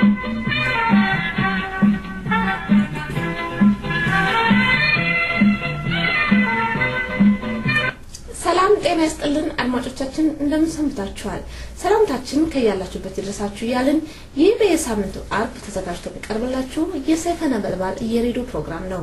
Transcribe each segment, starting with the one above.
ሰላም ጤና ይስጥልን አድማጮቻችን፣ እንደምን ሰንብታችኋል? ሰላምታችን ከያላችሁበት ይድረሳችሁ እያልን ይህ በየሳምንቱ አርብ ተዘጋጅቶ የሚቀርብላችሁ የሰይፈ ነበልባል የሬዲዮ ፕሮግራም ነው።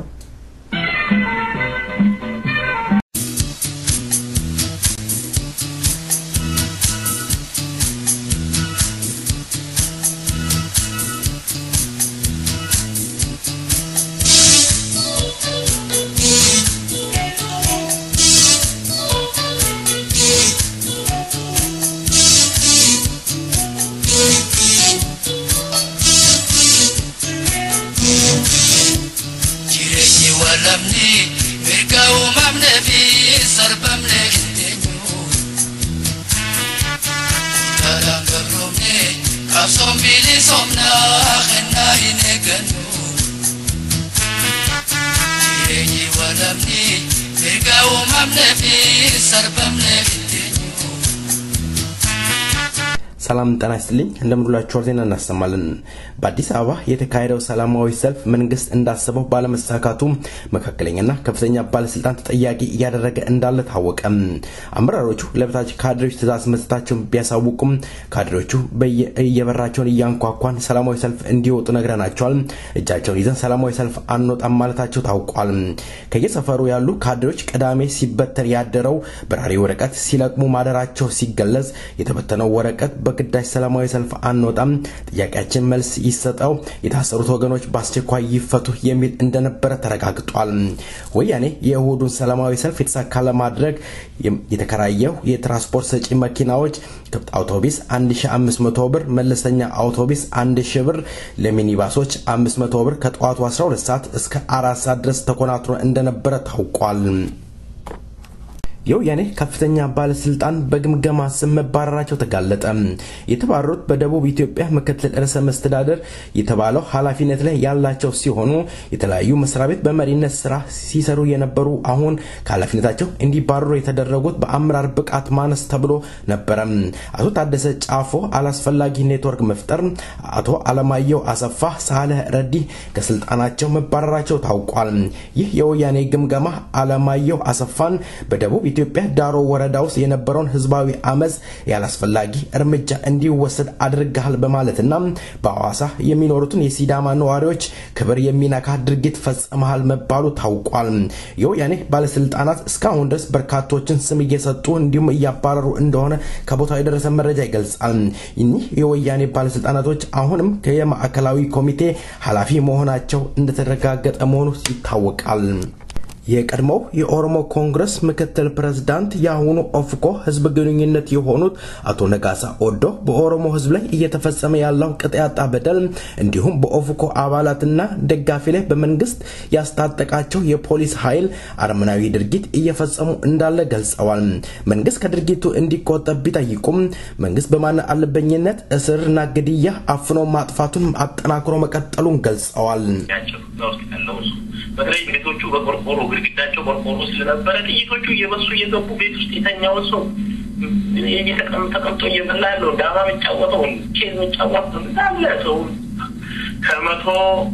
Jireenyi walabni mirga uumamnee fi sarbamnee qixxeenyu. Dhalaan gabroomne qabsoon bilisoomnaa kennaa hin eeggannu. Jireenyi walabni mirga uumamnee fi sarbamnee qixxeenyu. ሰላም ጤና ይስጥልኝ እንደምንላችኋል ዜና እናሰማለን በአዲስ አበባ የተካሄደው ሰላማዊ ሰልፍ መንግስት እንዳሰበው ባለመሳካቱ መካከለኛና ከፍተኛ ባለስልጣን ተጠያቂ እያደረገ እንዳለ ታወቀ አመራሮቹ ለበታች ካድሬዎች ትእዛዝ መስጠታቸውን ቢያሳውቁም ካድሬዎቹ በየበራቸውን እያንኳኳን ሰላማዊ ሰልፍ እንዲወጡ ነግረናቸዋል እጃቸውን ይዘን ሰላማዊ ሰልፍ አንወጣም ማለታቸው ታውቋል ከየሰፈሩ ያሉ ካድሬዎች ቅዳሜ ሲበተን ያደረው በራሪ ወረቀት ሲለቅሙ ማደራቸው ሲገለጽ የተበተነው ወረቀት በግዳጅ ሰላማዊ ሰልፍ አንወጣም፣ ጥያቄያችን መልስ ይሰጠው፣ የታሰሩት ወገኖች በአስቸኳይ ይፈቱ የሚል እንደነበረ ተረጋግጧል። ወያኔ የእሁዱን ሰላማዊ ሰልፍ የተሳካ ለማድረግ የተከራየው የትራንስፖርት ሰጪ መኪናዎች አውቶቢስ 1500 ብር፣ መለስተኛ አውቶቢስ 1000 ብር፣ ለሚኒባሶች 500 ብር ከጠዋቱ 12 ሰዓት እስከ 4 ሰዓት ድረስ ተኮናትሮ እንደነበረ ታውቋል። የወያኔ ከፍተኛ ባለስልጣን በግምገማ ስም መባረራቸው ተጋለጠ። የተባረሩት በደቡብ ኢትዮጵያ ምክትል ርዕሰ መስተዳደር የተባለው ኃላፊነት ላይ ያላቸው ሲሆኑ የተለያዩ መስሪያ ቤት በመሪነት ስራ ሲሰሩ የነበሩ አሁን ከኃላፊነታቸው እንዲባረሩ የተደረጉት በአመራር ብቃት ማነስ ተብሎ ነበረ። አቶ ታደሰ ጫፎ አላስፈላጊ ኔትወርክ መፍጠር፣ አቶ አለማየሁ አሰፋ፣ ሳለህ ረዲ ከስልጣናቸው መባረራቸው ታውቋል። ይህ የወያኔ ግምገማ አለማየሁ አሰፋን በደቡብ ኢትዮጵያ ዳሮ ወረዳ ውስጥ የነበረውን ህዝባዊ አመፅ ያላስፈላጊ እርምጃ እንዲወሰድ አድርገሃል በማለትና በሐዋሳ የሚኖሩትን የሲዳማ ነዋሪዎች ክብር የሚነካ ድርጊት ፈጽመሃል መባሉ ታውቋል። የወያኔ ባለስልጣናት እስካሁን ድረስ በርካቶችን ስም እየሰጡ እንዲሁም እያባረሩ እንደሆነ ከቦታው የደረሰ መረጃ ይገልጻል። እኒህ የወያኔ ባለስልጣናቶች አሁንም የማዕከላዊ ኮሚቴ ኃላፊ መሆናቸው እንደተረጋገጠ መሆኑ ይታወቃል። የቀድሞው የኦሮሞ ኮንግረስ ምክትል ፕሬዝዳንት የአሁኑ ኦፍኮ ህዝብ ግንኙነት የሆኑት አቶ ነጋሳ ኦዶ በኦሮሞ ህዝብ ላይ እየተፈጸመ ያለው ቅጥ ያጣ በደል እንዲሁም በኦፍኮ አባላትና ደጋፊ ላይ በመንግስት ያስታጠቃቸው የፖሊስ ኃይል አረመናዊ ድርጊት እየፈጸሙ እንዳለ ገልጸዋል። መንግስት ከድርጊቱ እንዲቆጠብ ቢጠይቁም መንግስት በማን አለበኝነት እስርና ግድያ አፍኖ ማጥፋቱን አጠናክሮ መቀጠሉን ገልጸዋል። ያቸው እዛ ውስጥ ያለው እሱ በተለይ ቤቶቹ በቆርቆሮ ግድግዳቸው ቆርቆሮ ስለነበረ ጥይቶቹ እየበሱ እየገቡ ቤት ውስጥ የተኛውን ሰው ተቀምጦ እየበላ ያለው ዳማ የሚጫወተው ቼዝ የሚጫወተው እንዳለ ሰው ከመቶ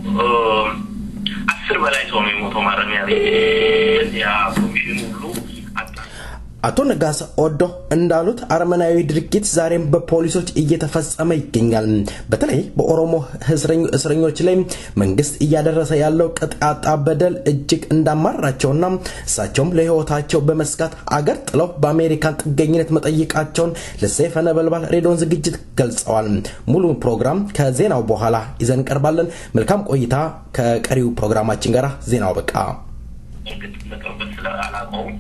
አስር በላይ ሰው ነው የሞተው ማረሚያ ቤት ያ ኮሚሽኑ ሁሉ አጣ አቶ ነጋሳ ኦዶ እንዳሉት አረመናዊ ድርጊት ዛሬም በፖሊሶች እየተፈጸመ ይገኛል። በተለይ በኦሮሞ እስረኞች ላይ መንግስት እያደረሰ ያለው ቅጥ ያጣ በደል እጅግ እንዳማራቸውና እሳቸውም ለህይወታቸው በመስጋት አገር ጥለው በአሜሪካን ጥገኝነት መጠየቃቸውን ለሰይፈ ነበልባል ሬዲዮን ዝግጅት ገልጸዋል። ሙሉ ፕሮግራም ከዜናው በኋላ ይዘን እንቀርባለን። መልካም ቆይታ ከቀሪው ፕሮግራማችን ጋር። ዜናው በቃ እርግጥ ለቅርበት ስላላውቀውም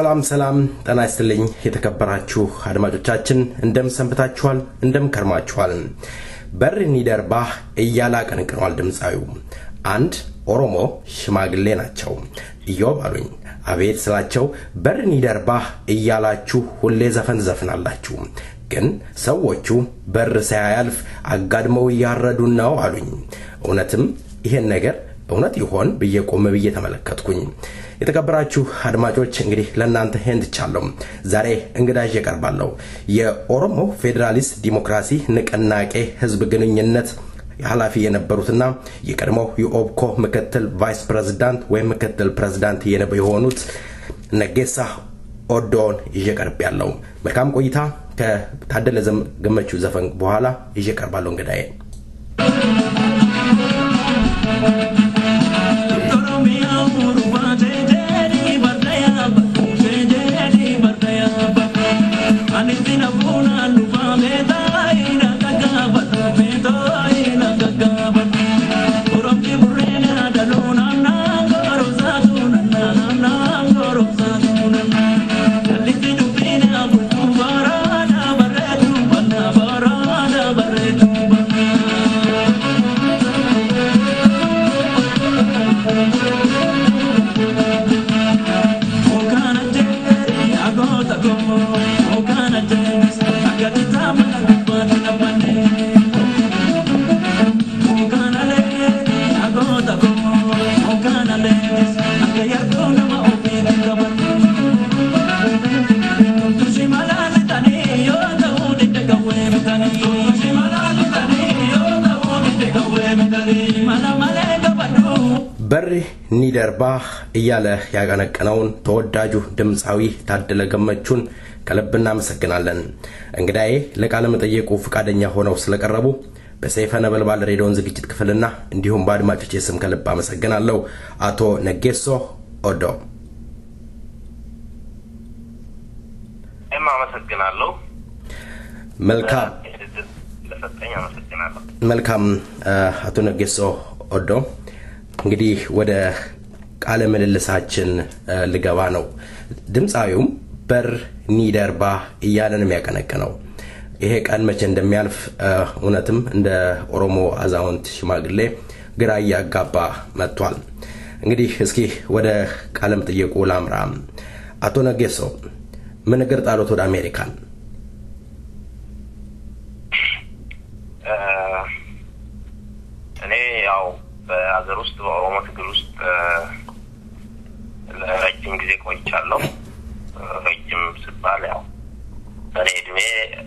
ሰላም ሰላም፣ ጤና ይስጥልኝ የተከበራችሁ አድማጮቻችን፣ እንደምን ሰንብታችኋል? እንደምን ከርማችኋል? በር ኒደርባህ እያለ አቀንቅኗል ድምፃዊው። አንድ ኦሮሞ ሽማግሌ ናቸው። ኢዮብ አሉኝ። አቤት ስላቸው በር ኒደርባህ እያላችሁ ሁሌ ዘፈን ዘፍናላችሁ፣ ግን ሰዎቹ በር ሳያልፍ አጋድመው እያረዱን ነው አሉኝ። እውነትም ይሄን ነገር እውነት ይሆን ብዬ ቆም ብዬ ተመለከትኩኝ። የተከበራችሁ አድማጮች እንግዲህ ለእናንተ ይህን ትቻለሁ። ዛሬ እንግዳ ይዤ እቀርባለሁ። የኦሮሞ ፌዴራሊስት ዲሞክራሲ ንቅናቄ ህዝብ ግንኙነት ኃላፊ የነበሩትና የቀድሞው የኦብኮ ምክትል ቫይስ ፕሬዝዳንት ወይም ምክትል ፕሬዝዳንት የሆኑት ነጌሳ ኦዶን ይዤ ቀርብ ያለው መልካም ቆይታ ከታደለ ገመቹ ዘፈን በኋላ ይዤ ቀርባለሁ እንግዳዬ በሪ ኒደርባህ እያለ ያቀነቀነውን ተወዳጁ ድምፃዊ ታደለ ገመቹን ከልብ እናመሰግናለን። እንግዳዬ ለቃለ መጠየቁ ፈቃደኛ ሆነው ስለቀረቡ በሰይፈ ነበልባል ሬዲዮን ዝግጅት ክፍልና እንዲሁም በአድማጮች ስም ከልብ አመሰግናለሁ። አቶ ነጌሶ ኦዶ። እኔም አመሰግናለሁ። መልካም ለሰጠኝ አመሰግናለሁ። መልካም አቶ ነጌሶ ኦዶ እንግዲህ ወደ ቃለ ምልልሳችን ልገባ ነው። ድምፃዊውም በር ኒደርባ እያለን የሚያቀነቅነው ይሄ ቀን መቼ እንደሚያልፍ እውነትም እንደ ኦሮሞ አዛውንት ሽማግሌ ግራ እያጋባ መጥቷል። እንግዲህ እስኪ ወደ ቃለ መጠየቁ ላምራ። አቶ ነጌሶ ምን እግር ጣሎት ወደ አሜሪካን? እኔ ያው በሀገር ውስጥ በኦሮሞ ትግል ውስጥ ለረጅም ጊዜ ቆይቻለሁ። ረጅም ስባል ያው በእኔ እድሜ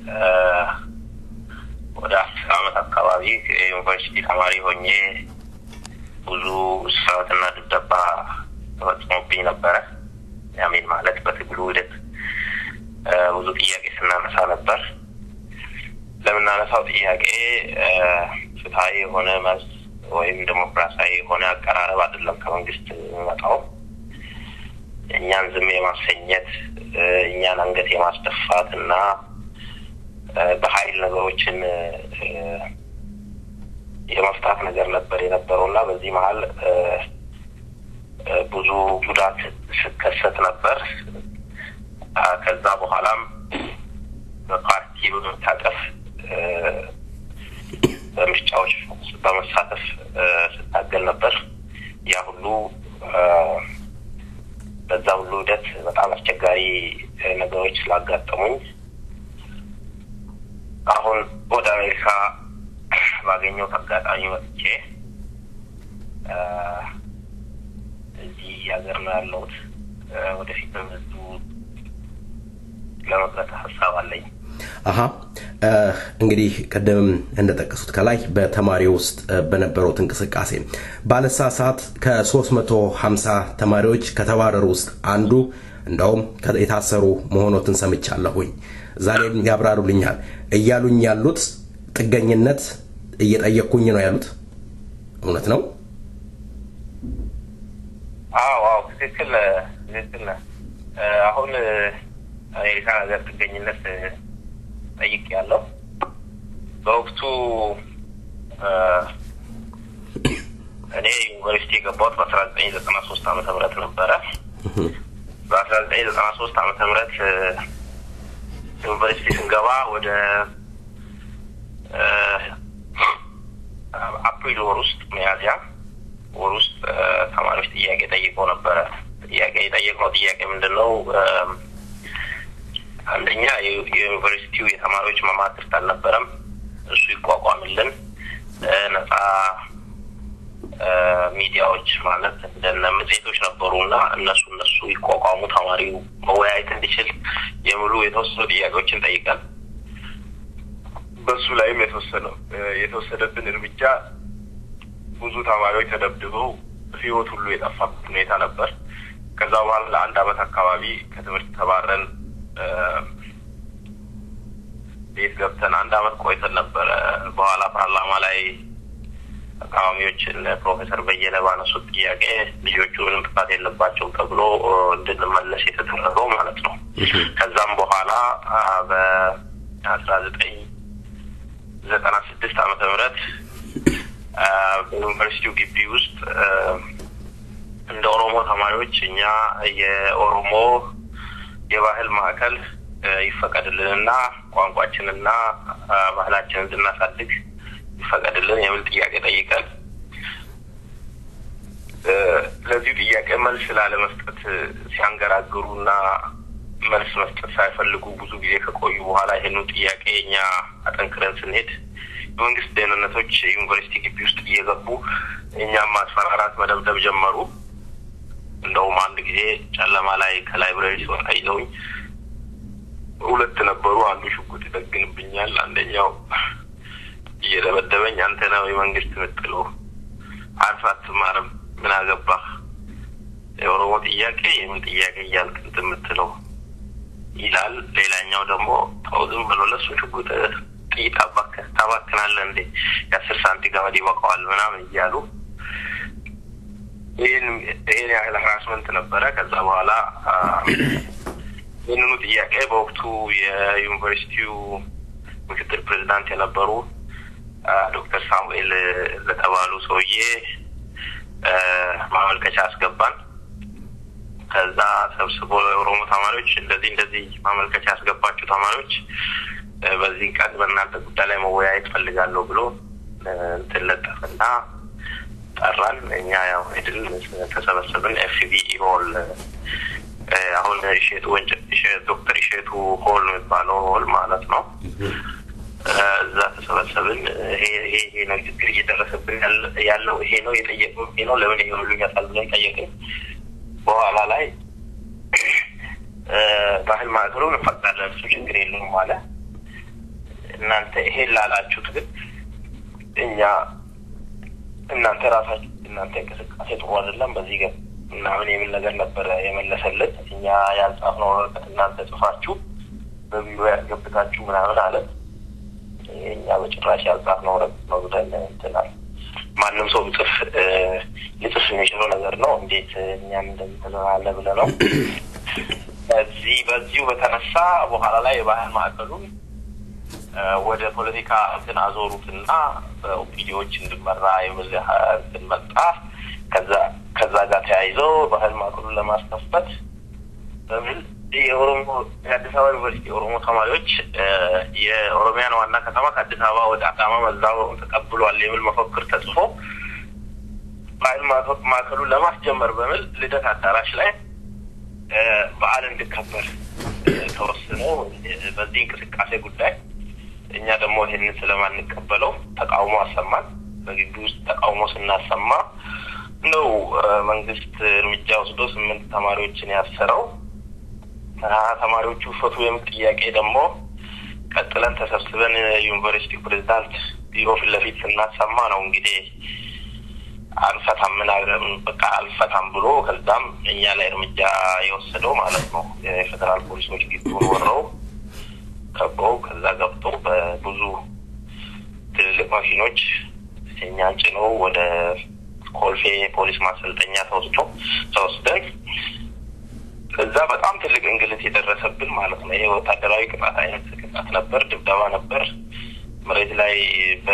ወደ አስር አመት አካባቢ ዩኒቨርሲቲ ተማሪ ሆኜ ብዙ እስራትና ድብደባ ተፈጽሞብኝ ነበረ። ያሜን ማለት በትግሉ ሂደት ብዙ ጥያቄ ስናነሳ ነበር። ለምናነሳው ጥያቄ ፍትሀዊ የሆነ መልስ ወይም ዴሞክራሲያዊ የሆነ አቀራረብ አይደለም ከመንግስት የሚመጣው። እኛን ዝም የማሰኘት እኛን አንገት የማስደፋት እና በኃይል ነገሮችን የመፍታት ነገር ነበር የነበረው እና በዚህ መሀል ብዙ ጉዳት ስከሰት ነበር። ከዛ በኋላም በፓርቲ በመታቀፍ በምርጫዎች በመሳተፍ ስታገል ነበር። ያ ሁሉ በዛ ሁሉ ሂደት በጣም አስቸጋሪ ነገሮች ስላጋጠሙኝ አሁን ወደ አሜሪካ ባገኘሁት አጋጣሚ መጥቼ እዚህ ሀገር ነው ያለሁት። ወደፊት በመዙ ለመቅረት ሀሳብ አለኝ። አሀ እንግዲህ ቅድምም እንደጠቀሱት ከላይ በተማሪ ውስጥ በነበሩት እንቅስቃሴ ባለሳሳት ከ350 ተማሪዎች ከተባረሩ ውስጥ አንዱ እንደውም የታሰሩ መሆኖትን ሰምቻለሁኝ። ዛሬም ያብራሩልኛል። እያሉኝ ያሉት ጥገኝነት እየጠየቅኩኝ ነው ያሉት እውነት ነው? አዎ አዎ፣ ትክክል ትክክል። አሁን አሜሪካ ሀገር ጥገኝነት ጠይቅ ያለው በወቅቱ እኔ ዩኒቨርሲቲ የገባሁት በአስራ ዘጠኝ ዘጠና ሶስት ዓመተ ምህረት ነበረ። በአስራ ዘጠኝ ዘጠና ሶስት ዓመተ ምህረት ዩኒቨርሲቲ ስንገባ ወደ አፕሪል ወር ውስጥ ሚያዝያ ወር ውስጥ ተማሪዎች ጥያቄ ጠይቀው ነበረ። ጥያቄ የጠየቅነው ጥያቄ ምንድን ነው? አንደኛ የዩኒቨርሲቲው የተማሪዎች መማክርት አልነበረም። እሱ ይቋቋምልን፣ ነጻ ሚዲያዎች ማለት እንደነ መጽሔቶች ነበሩ እና እነሱ እነሱ ይቋቋሙ ተማሪው መወያየት እንዲችል የሚሉ የተወሰኑ ጥያቄዎችን ጠይቀን በሱ ላይም የተወሰነው የተወሰደብን እርምጃ ብዙ ተማሪዎች ተደብድበው ሕይወት ሁሉ የጠፋበት ሁኔታ ነበር። ከዛ በኋላ ለአንድ ዓመት አካባቢ ከትምህርት ተባረን ቤት ገብተን አንድ ዓመት ቆይተን ነበረ። በኋላ ፓርላማ ላይ ተቃዋሚዎችን ፕሮፌሰር በየነ ባነሱት ጥያቄ ልጆቹ ምንም ጥፋት የለባቸውም ተብሎ እንድንመለስ የተደረገው ማለት ነው። ከዛም በኋላ በአስራ ዘጠኝ ዘጠና ስድስት ዓመተ ምህረት በዩኒቨርሲቲው ግቢ ውስጥ እንደ ኦሮሞ ተማሪዎች እኛ የኦሮሞ የባህል ማዕከል ይፈቀድልንና ቋንቋችንና ባህላችንን እንድናሳድግ ይፈቀድልን የሚል ጥያቄ ጠይቀን ለዚሁ ጥያቄ መልስ ላለመስጠት ሲያንገራግሩና መልስ መስጠት ሳይፈልጉ ብዙ ጊዜ ከቆዩ በኋላ ይህኑ ጥያቄ እኛ አጠንክረን ስንሄድ የመንግስት ደህንነቶች ዩኒቨርሲቲ ግቢ ውስጥ እየገቡ እኛም ማስፈራራት፣ መደብደብ ጀመሩ። እንደውም አንድ ጊዜ ጨለማ ላይ ከላይብረሪ ሲወጣ ይዘውኝ ሁለት ነበሩ። አንዱ ሽጉጥ ይደግንብኛል፣ አንደኛው እየደበደበኝ አንተ ነው የመንግስት ምጥሎ አርፈህ አትማርም፣ ምን አገባህ የኦሮሞ ጥያቄ የምን ጥያቄ እያልክ እንትን የምትለው ይላል። ሌላኛው ደግሞ ተው ዝም ብሎ ለሱ ሽጉጥ ጥይት ታባክናለህ እንዴ የአስር ሳንቲ ገመድ ይበቃዋል ምናምን እያሉ ይህን ይህን ያህል ሀራስመንት ነበረ። ከዛ በኋላ ይህንኑ ጥያቄ በወቅቱ የዩኒቨርሲቲው ምክትል ፕሬዚዳንት የነበሩ ዶክተር ሳሙኤል ለተባሉ ሰውዬ ማመልከቻ አስገባን። ከዛ ሰብስቦ የኦሮሞ ተማሪዎች እንደዚህ እንደዚህ ማመልከቻ ያስገባችሁ ተማሪዎች በዚህ ቀን በእናንተ ጉዳይ ላይ መወያየት ፈልጋለሁ ብሎ እንትን ለጠፈና ጠራን። እኛ ያው ሄድን፣ ተሰበሰብን። ኤፍቢ ሆል አሁን እሸቱ ዶክተር እሸቱ ሆል የሚባለው ሆል ማለት ነው። እዛ ተሰበሰብን። ይሄ ይሄ ነው ችግር እየደረሰብን ያለው ይሄ ነው የጠየቅነው ይሄ ነው ለምን ይሄ ሁሉ ይመጣል ብለን ጠየቅን። በኋላ ላይ ባህል ማዕከሉን እንፈቅዳለን እሱ ችግር የለውም አለ። እናንተ ይሄን ላላችሁት ግን እኛ እናንተ ራሳችሁ እናንተ እንቅስቃሴ ጥሩ አይደለም በዚህ ገብ ምናምን የሚል ነገር ነበረ የመለሰልን። እኛ ያልጻፍነው ወረቀት እናንተ ጽፋችሁ በቢሮ ያስገብታችሁ ምናምን አለ። እኛ በጭራሽ ያልጻፍነው ወረቀት ነው ብለን እንትናል። ማንም ሰው ጽፍ ሊጽፍ የሚችለው ነገር ነው። እንዴት እኛም እንደምትለናለ ብለ ነው። በዚህ በዚሁ በተነሳ በኋላ ላይ የባህል ማዕከሉን ወደ ፖለቲካ እንትን አዞሩትና በኦፒዲዎች እንድመራ የሚል እንትን መጣ። ከዛ ከዛ ጋር ተያይዘው ባህል ማዕከሉን ለማስከፈት በሚል የኦሮሞ የአዲስ አበባ ዩኒቨርሲቲ የኦሮሞ ተማሪዎች የኦሮሚያን ዋና ከተማ ከአዲስ አበባ ወደ አዳማ መዛወሩን ተቀብሏል የሚል መፈክር ተጽፎ ባህል ማዕከሉን ለማስጀመር በሚል ልደት አዳራሽ ላይ በዓል እንዲከበር ተወስኖ በዚህ እንቅስቃሴ ጉዳይ እኛ ደግሞ ይህንን ስለማንቀበለው ተቃውሞ አሰማን። በግቢ ውስጥ ተቃውሞ ስናሰማ ነው መንግስት እርምጃ ወስዶ ስምንት ተማሪዎችን ያሰረው። ተማሪዎቹ ፈቱ የሚል ጥያቄ ደግሞ ቀጥለን ተሰብስበን ዩኒቨርሲቲ ፕሬዚዳንት ቢሮ ፊት ለፊት ስናሰማ ነው እንግዲህ አንፈታም ምን በቃ አልፈታም ብሎ ከዛም እኛ ላይ እርምጃ የወሰደው ማለት ነው። የፌዴራል ፖሊሶች ግቢውን ወረው ከበው ከዛ ገብቶ በብዙ ትልልቅ ማሽኖች እኛን ጭነው ወደ ኮልፌ ፖሊስ ማሰልጠኛ ተወስዶ ተወስደን እዛ በጣም ትልቅ እንግልት የደረሰብን ማለት ነው። ይሄ ወታደራዊ ቅጣት አይነት ቅጣት ነበር፣ ድብደባ ነበር። መሬት ላይ በ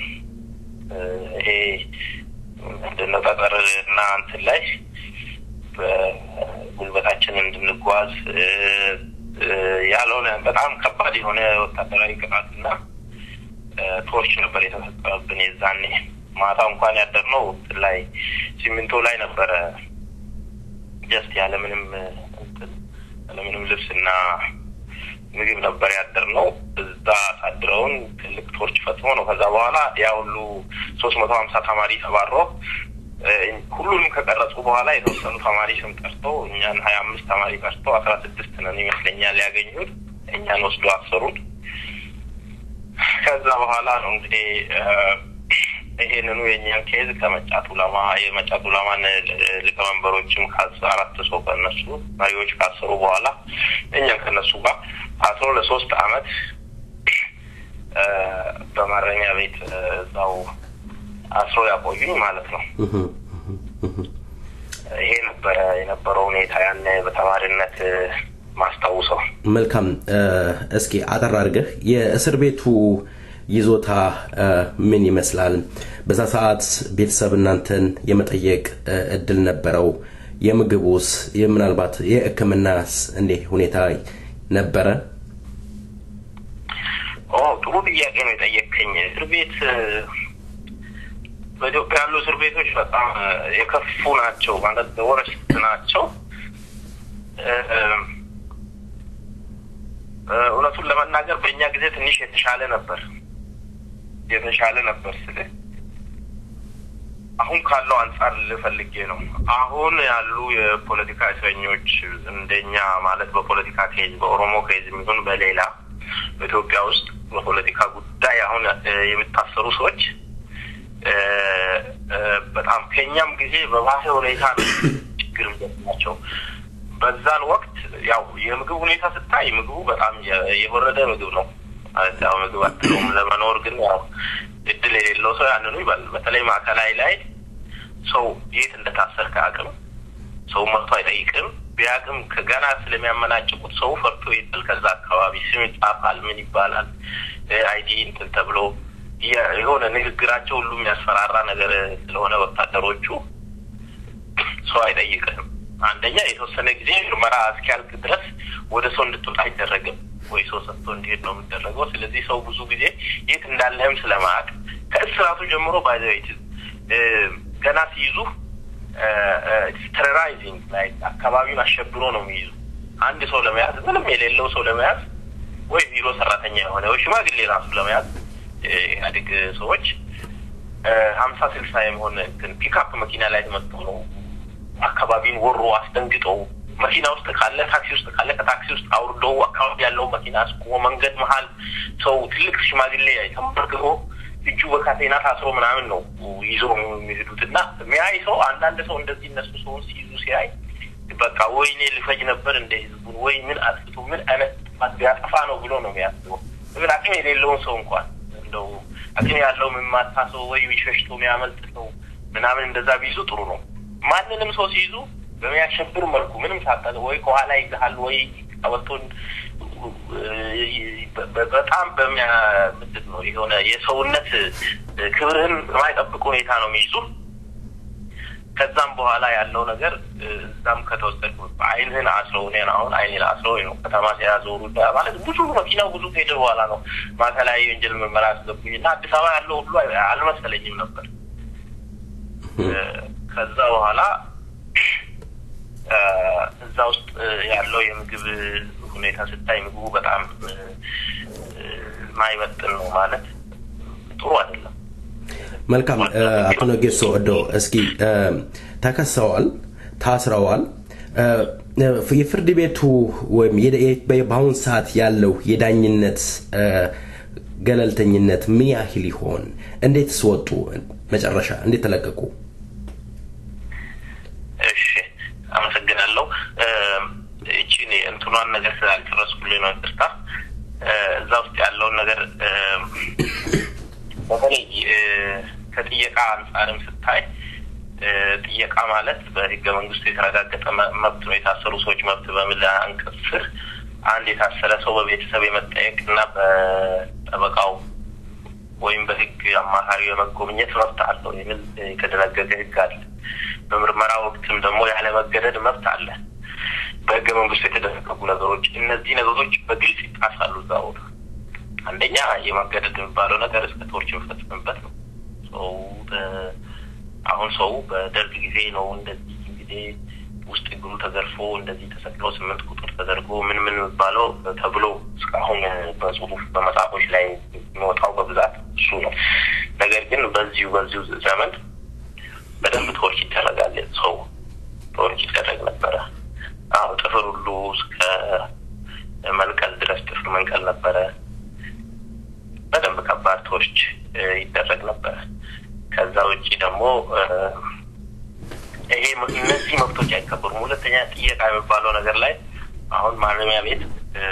ይሄ ምንድነው ጠጠር እና እንትን ላይ ጉልበታችን እንድንጓዝ እ፣ እ፣ ያልሆነ በጣም ከባድ የሆነ ወታደራዊ ቅጣትና እ፣ ቶርች ነበር የተፈጸመብን። የዛኔ ማታ እንኳን ያደርነው እንትን ላይ ሲሚንቶ ላይ ነበረ ጀስት ያለምንም እ፣ እንትን ያለምንም ልብስና ምግብ ነበር ያደርነው። እዛ አሳድረውን ትልቅ ቶርች ፈጽሞ ነው። ከዛ በኋላ ያ ሁሉ ሶስት መቶ ሀምሳ ተማሪ ተባሮ እ፣ ሁሉንም ከቀረጹ በኋላ የተወሰኑ ተማሪ ስም ጠርቶ እኛን ሀያ አምስት ተማሪ ቀርቶ አስራ ስድስት ነን ይመስለኛል ያገኙት እኛን ወስዶ አሰሩን። ከዛ በኋላ ነው እንግዲህ እ፣ ይሄንኑ የእኛን ኬዝ ከመጫት ኡላማ የመጫት ኡላማን ል- ሊቀመንበሮችም ካስ አራት ሰው ከነሱ መሪዎች ካሰሩ በኋላ እኛን ከነሱ ጋር አስሮ ለሶስት አመት እ፣ በማረሚያ ቤት እ፣ እዛው አስሮ ያቆዩኝ ማለት ነው። ይሄ ነበረ የነበረው ሁኔታ ያን በተማሪነት እ፣ ማስታውሰው። መልካም እ፣ እስኪ አጠር አድርገህ የእስር ቤቱ ይዞታ እ፣ ምን ይመስላል? በዛ ሰዓት ቤተሰብ እናንተን የመጠየቅ እ፣ እድል ነበረው? የምግቡስ፣ ምናልባት የሕክምናስ እንዲህ ሁኔታ ነበረ? ኦ ጥሩ ጥያቄ ነው የጠየቀኝ። እስር ቤት እ፣ በኢትዮጵያ ያሉ እስር ቤቶች በጣም እ፣ የከፉ ናቸው ማለት ወረስት ናቸው። እ፣ እ፣ እውነቱን ለመናገር በእኛ ጊዜ ትንሽ የተሻለ ነበር የተሻለ ነበር ስልህ አሁን ካለው አንጻር ልፈልጌ ነው። አሁን ያሉ የፖለቲካ እስረኞች እንደኛ ማለት በፖለቲካ ኬዝ በኦሮሞ ኬዝ የሚሆን በሌላ በኢትዮጵያ ውስጥ በፖለቲካ ጉዳይ አሁን እ፣ የሚታሰሩ ሰዎች እ፣ እ፣ በጣም ከኛም ጊዜ በባሰ ሁኔታ ነው ችግር ናቸው። በዛን ወቅት ያው የምግብ ሁኔታ ስታይ ምግቡ በጣም የ- የወረደ ምግብ ነው። ማለት ያው ምግብ አትለውም። ለመኖር ግን ያው እድል የሌለው ሰው ያንኑ ይበላል። በተለይ ማዕከላዊ ላይ ሰው የት እንደታሰርክ አያውቅም። ሰው መጥቶ አይጠይቅም። ቢያውቅም ከገና ስለሚያመናጭቁት ሰው ፈርቶ ይጥል። ከዛ አካባቢ ስም ይጻፋል፣ ምን ይባላል፣ አይዲ እንትን ተብሎ የ- የሆነ ንግግራቸው ሁሉ የሚያስፈራራ ነገር ስለሆነ ወታደሮቹ ሰው አይጠይቅህም። አንደኛ የተወሰነ ጊዜ ምርመራ እስኪያልቅ ድረስ ወደ ሰው እንድትወጣ አይደረግም ወይ ሰው ሰጥቶ እንዲሄድ ነው የሚደረገው። ስለዚህ ሰው ብዙ ጊዜ የት እንዳለህም ስለማያውቅ ከእስራቱ ጀምሮ ባይዘቤት ገና ሲይዙ ቴሮራይዚንግ ላይ አካባቢውን አሸብሮ ነው የሚይዙ። አንድ ሰው ለመያዝ ምንም የሌለው ሰው ለመያዝ ወይ ቢሮ ሰራተኛ የሆነ ወይ ሽማግሌ ራሱ ለመያዝ እ፣ ኢህአዴግ ሰዎች ሀምሳ ስልሳ የመሆን እንትን ፒክአፕ መኪና ላይ ተመጥቶ ነው አካባቢን ወሮ አስደንግጠው መኪና ውስጥ ካለ ታክሲ ውስጥ ካለ ከታክሲ ውስጥ አውርደው አካባቢ ያለው መኪና አስቁሞ መንገድ መሀል ሰው ትልቅ ሽማግሌ ተንበርክኮ እጁ በካቴና ታስሮ ምናምን ነው ይዞ የሚሄዱት እና ሚያይ ሰው አንዳንድ ሰው እንደዚህ እነሱ ሰውን ሲይዙ ሲያይ በቃ ወይኔ ልፈጅ ነበር እንደ ህዝቡን ወይ ምን አጥፍቶ ምን አይነት ጥፋት ቢያጠፋ ነው ብሎ ነው የሚያስበው። ግን አቅም የሌለውን ሰው እንኳን እንደው አቅም ያለው የሚማታ ሰው ወይ ሸሽቶ የሚያመልጥ ሰው ምናምን እንደዛ ቢይዙ ጥሩ ነው። ማንንም ሰው ሲይዙ በሚያሸብር መልኩ ምንም ሳጠ ወይ ከኋላ ይግሃል ወይ ቀበቶን በ- በጣም በሚያ ምንድን ነው የሆነ የሰውነት ክብርህን በማይጠብቅ ሁኔታ ነው የሚይዙ። ከዛም በኋላ ያለው ነገር እዛም ከተወሰድኩ አይንህን አስረው እኔን አሁን አይኔን አስረው ነው ከተማ ሲያዞሩ ማለት ብዙ መኪናው ብዙ ከሄደ በኋላ ነው ማዕከላዊ ወንጀል ምርመራ ያስገቡኝ እና አዲስ አበባ ያለው ሁሉ አልመሰለኝም ነበር። ከዛ በኋላ እዛ ውስጥ ያለው የምግብ ሁኔታ ስታይ ምግቡ በጣም ማይመጥን ነው ማለት ጥሩ አይደለም። መልካም አቶ ነጌሶ እዶ እስኪ ተከሰዋል፣ ታስረዋል። የፍርድ ቤቱ ወይም በአሁን ሰዓት ያለው የዳኝነት ገለልተኝነት ምን ያህል ይሆን? እንዴትስ ወጡ? መጨረሻ እንዴት ተለቀቁ? እሺ አመሰግናለሁ። እቺን እንትኗን ነገር ስላልጨረስኩልኝ ነው ይቅርታ። እዛ ውስጥ ያለውን ነገር በተለይ ከጥየቃ አንጻርም ስታይ ጥየቃ ማለት በህገ መንግስቱ የተረጋገጠ መብት ነው። የታሰሩ ሰዎች መብት በሚል አንቀጽ ስር አንድ የታሰረ ሰው በቤተሰብ የመጠየቅ እና በጠበቃው ወይም በህግ አማካሪው የመጎብኘት መብት አለው የሚል የተደነገገ ህግ አለ። በምርመራ ወቅትም ደግሞ ያለመገደድ መብት አለ። በህገ መንግስቱ የተደነገጉ ነገሮች እነዚህ ነገሮች በግልጽ ይጣሳሉ እዛ ቦታ። አንደኛ የማገደድ የሚባለው ነገር እስከ ቶርች የሚፈጽምበት ነው። ሰው በ- አሁን ሰው በደርግ ጊዜ ነው እንደዚህ እንግዲህ ውስጥ እግሩ ተዘርፎ እንደዚህ ተሰቅሎ ስምንት ቁጥር ተደርጎ ምን ምን የሚባለው ተብሎ እስካሁን በጽሁፍ በመጽሐፎች ላይ የሚወጣው በብዛት እሱ ነው። ነገር ግን በዚሁ በዚሁ ዘመን በደንብ ቶርች ይደረጋል። ሰው ቶርች ይደረግ ነበረ። አሁ ጥፍር ሁሉ እስከ መንቀል ድረስ ጥፍር መንቀል ነበረ። በደንብ ከባድ ቶርች እ፣ ይደረግ ነበረ። ከዛ ውጭ ደግሞ እ፣ ይሄ እነዚህ መብቶች አይከበሩም። ሁለተኛ ጥየቃ የሚባለው ነገር ላይ አሁን ማረሚያ ቤት እ፣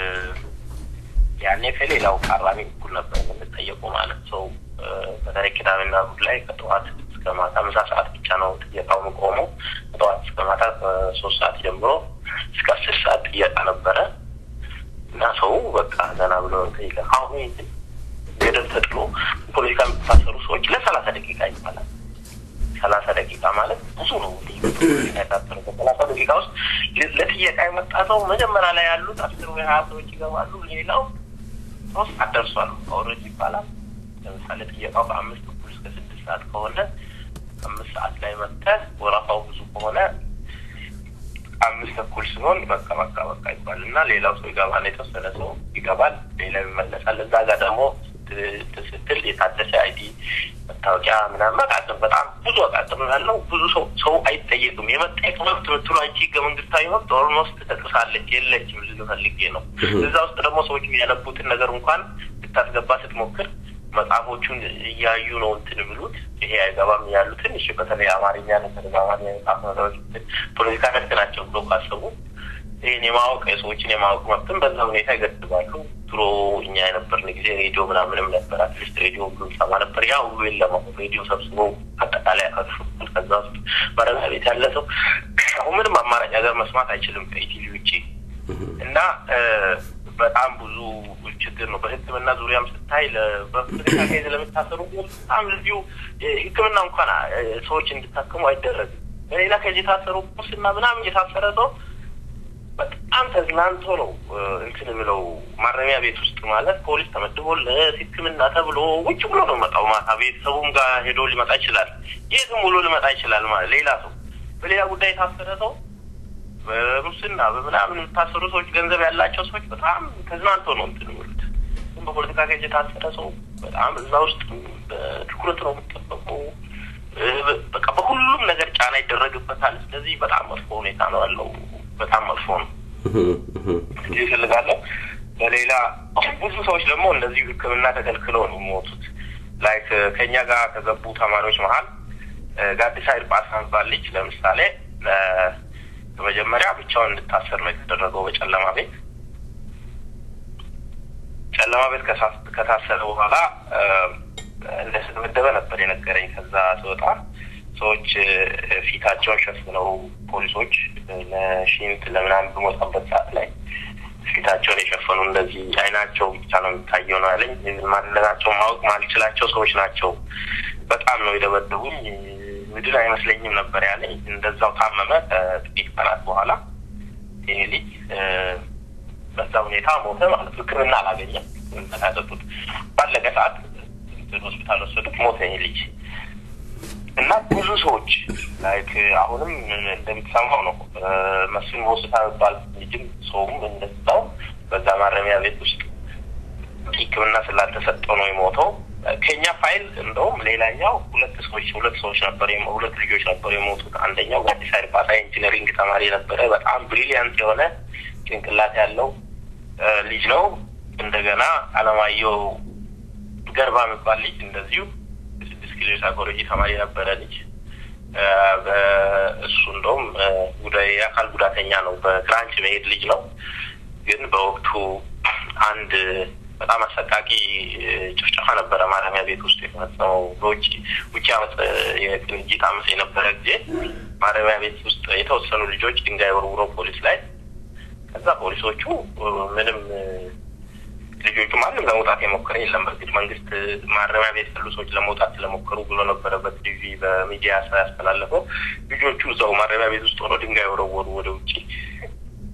ያኔ ከሌላው ታራሚ እኩል ነበር የምንጠየቁ ማለት ሰው እ፣ በተለይ ቅዳሜና እሑድ ላይ ከጠዋት እስከ ማታ ምሳ ሰዓት ብቻ ነው ጥየቃው የሚቆመው። ከጠዋት እስከ ማታ ከሶስት ሰዓት ጀምሮ እስከ አስር ሰዓት ጥየቃ ነበረ እና ሰው በቃ ዘና ብሎ ጠይቀ አሁን ይህ ገደብ ተጥሎ ፖለቲካ የሚታሰሩ ሰዎች ለሰላሳ ደቂቃ ይባላል። ሰላሳ ደቂቃ ማለት ብዙ ነው። የታሰሩ በሰላሳ ደቂቃ ውስጥ ለ- ለጥየቃ የመጣ ሰው መጀመሪያ ላይ ያሉት አስር ወይ ሀያ ሰዎች ይገባሉ። ሌላው ሶስት ሰዓት ደርሷል ኦልሬዲ ይባላል። ለምሳሌ ጥየቃው ከአምስት እኩል እስከ ስድስት ሰዓት ከሆነ አምስት ሰዓት ላይ መጥተህ ወረፋው ብዙ ከሆነ አምስት ተኩል ሲሆን በቃ በቃ በቃ ይባል እና ሌላው ሰው ይገባል። የተወሰነ ሰው ይገባል፣ ሌላው ይመለሳል። እዛ ጋር ደግሞ ት- ስትል የታደሰ አይዲ መታወቂያ ምናምን አቃጥም በጣም ብዙ አቃጥም ያለው ብዙ ሰው ሰው አይጠየቅም። የመጠየቅ መብት ምትሉ አንቺ ህገ መንግስታዊ መብት ኦልሞስት ተጥሳለች የለችም ልል ፈልጌ ነው። እዛ ውስጥ ደግሞ ሰዎች የሚያነቡትን ነገር እንኳን ልታስገባ ስትሞክር መጽሐፎቹን እያዩ ነው እንትን ብሉት ይሄ አይገባም ያሉ ትንሽ በተለይ አማርኛ ነገር በአማርኛ የመጽሐፍ ነገሮች ፖለቲካ ነክ ናቸው ብሎ ካሰቡ ይህን የማወቅ የሰዎችን የማወቅ መብትን በዛ ሁኔታ ይገድባሉ። ድሮ እኛ የነበርን ጊዜ ሬዲዮ ምናምንም ነበር። አትሊስት ሬዲዮ ሁሉ ሰማ ነበር። ያ ሁሉ የለም። አሁን ሬዲዮ ሰብስቦ አጠቃላይ ያካፍል ከዛ ውስጥ ማረሚያ ቤት ያለ ሰው አሁን ምንም አማራጭ ሀገር መስማት አይችልም ከኢቲቪ ውጭ እና እ፣ በጣም ብዙ ችግር ነው። በሕክምና ዙሪያም ስታይ ለ- በፖለቲካ ኬዝ ለሚታሰሩ በጣም ልዩ እ፣ ሕክምና እንኳን እ፣ ሰዎች እንዲታከሙ አይደረግም። በሌላ ኬዝ የታሰሩ ሙስና ምናምን የታሰረ ሰው በጣም ተዝናንቶ ነው እ፣ እንትን ብለው ማረሚያ ቤት ውስጥ ማለት ፖሊስ ተመድቦለት ሕክምና ተብሎ ውጭ ብሎ ነው መጣው። ማታ ቤተሰቡም ጋር ሄዶ ሊመጣ ይችላል። የትም ውሎ ሊመጣ ይችላል ማለት ሌላ ሰው በሌላ ጉዳይ የታሰረ ሰው በሙስና በምናምን የምታሰሩ ሰዎች ገንዘብ ያላቸው ሰዎች በጣም ተዝናንቶ ነው እንትን የሚሉት። ግን በፖለቲካ ከጅ የታሰረ ሰው በጣም እዛ ውስጥ በትኩረት ነው የሚጠበቀው። እ፣ በቃ በሁሉም ነገር ጫና ይደረግበታል። ስለዚህ በጣም መጥፎ ሁኔታ ነው ያለው። በጣም መጥፎ ነው። እንዲህ ይፈልጋለሁ። በሌላ ብዙ ሰዎች ደግሞ እንደዚሁ ሕክምና ተከልክለው ነው የሚሞቱት። ላይክ ከኛ ጋር ከገቡ ተማሪዎች መሀል እ፣ ጋዲሳ ይርጳሳ የሚባል ልጅ ለምሳሌ እ፣ በመጀመሪያ ብቻውን እንድታሰር ነው የተደረገው በጨለማ ቤት። ጨለማ ቤት ከሳ- ከታሰረ በኋላ እ፣ እንደተመደበ ነበር የነገረኝ። ከዛ ስወጣ ሰዎች እ፣ ፊታቸውን ሸፍነው ፖሊሶች እ፣ ለሽንት ለምናምን በመውጣበት ሰዓት ላይ ፊታቸውን የሸፈኑ እንደዚህ አይናቸው ብቻ ነው የሚታየው ነው ያለኝ። ማንነታቸው ማወቅ ማልችላቸው ሰዎች ናቸው። በጣም ነው የደበደቡኝ። ምድር አይመስለኝም ነበር ያለኝ። እንደዛው ታመመ። ከጥቂት ቀናት በኋላ ይሄ ልጅ እ፣ በዛ ሁኔታ ሞተ ማለት ነው። ሕክምና አላገኘም። ሕክምና ያጠጡት ባለቀ ሰዓት እንትን ሆስፒታል ወሰዱት። ሞተ ይሄ ልጅ እና ብዙ ሰዎች ላይክ አሁንም እንደምትሰማው ነው እ፣ መስፍን ሆስታ የሚባል ልጅም ሰውም እንደዛው በዛ ማረሚያ ቤት ውስጥ ሕክምና ስላልተሰጠው ነው የሞተው። ከኛ ፋይል እንደውም ሌላኛው ሁለት ሰዎች ሁለት ሰዎች ነበር የሞ- ሁለት ልጆች ነበሩ የሞቱት። አንደኛው ጋዲሳ ይርጳሳ ኢንጂነሪንግ ተማሪ ነበረ። በጣም ብሪሊያንት የሆነ ጭንቅላት ያለው እ፣ ልጅ ነው። እንደገና አለማየሁ ገርባ የሚባል ልጅ እንደዚሁ የስድስት ኪሎ ሳይኮሎጂ ተማሪ ነበረ ልጅ እ፣ በእሱ እንደውም እ፣ ጉዳይ የአካል ጉዳተኛ ነው። በክራንች መሄድ ልጅ ነው። ግን በወቅቱ አንድ በጣም አሰቃቂ እ፣ ጭፍጨፋ ነበረ ማረሚያ ቤት ውስጥ የተፈጸመው። በውጭ ውጭ አመፅ እ፣ የቅንጅት አመፅ የነበረ ጊዜ ማረሚያ ቤት ውስጥ የተወሰኑ ልጆች ድንጋይ ወርውረው ፖሊስ ላይ ከዛ ፖሊሶቹ እ፣ ምንም እ፣ ልጆቹ ማንም ለመውጣት የሞከረ የለም። በእርግጥ መንግስት ማረሚያ ቤት ያሉ ሰዎች ለመውጣት ስለሞከሩ ብሎ ነበረ በቲቪ በሚዲያ ስራ ያስተላለፈው። ልጆቹ እዛው ማረሚያ ቤት ውስጥ ሆነው ድንጋይ ወረወሩ ወደ ውጭ።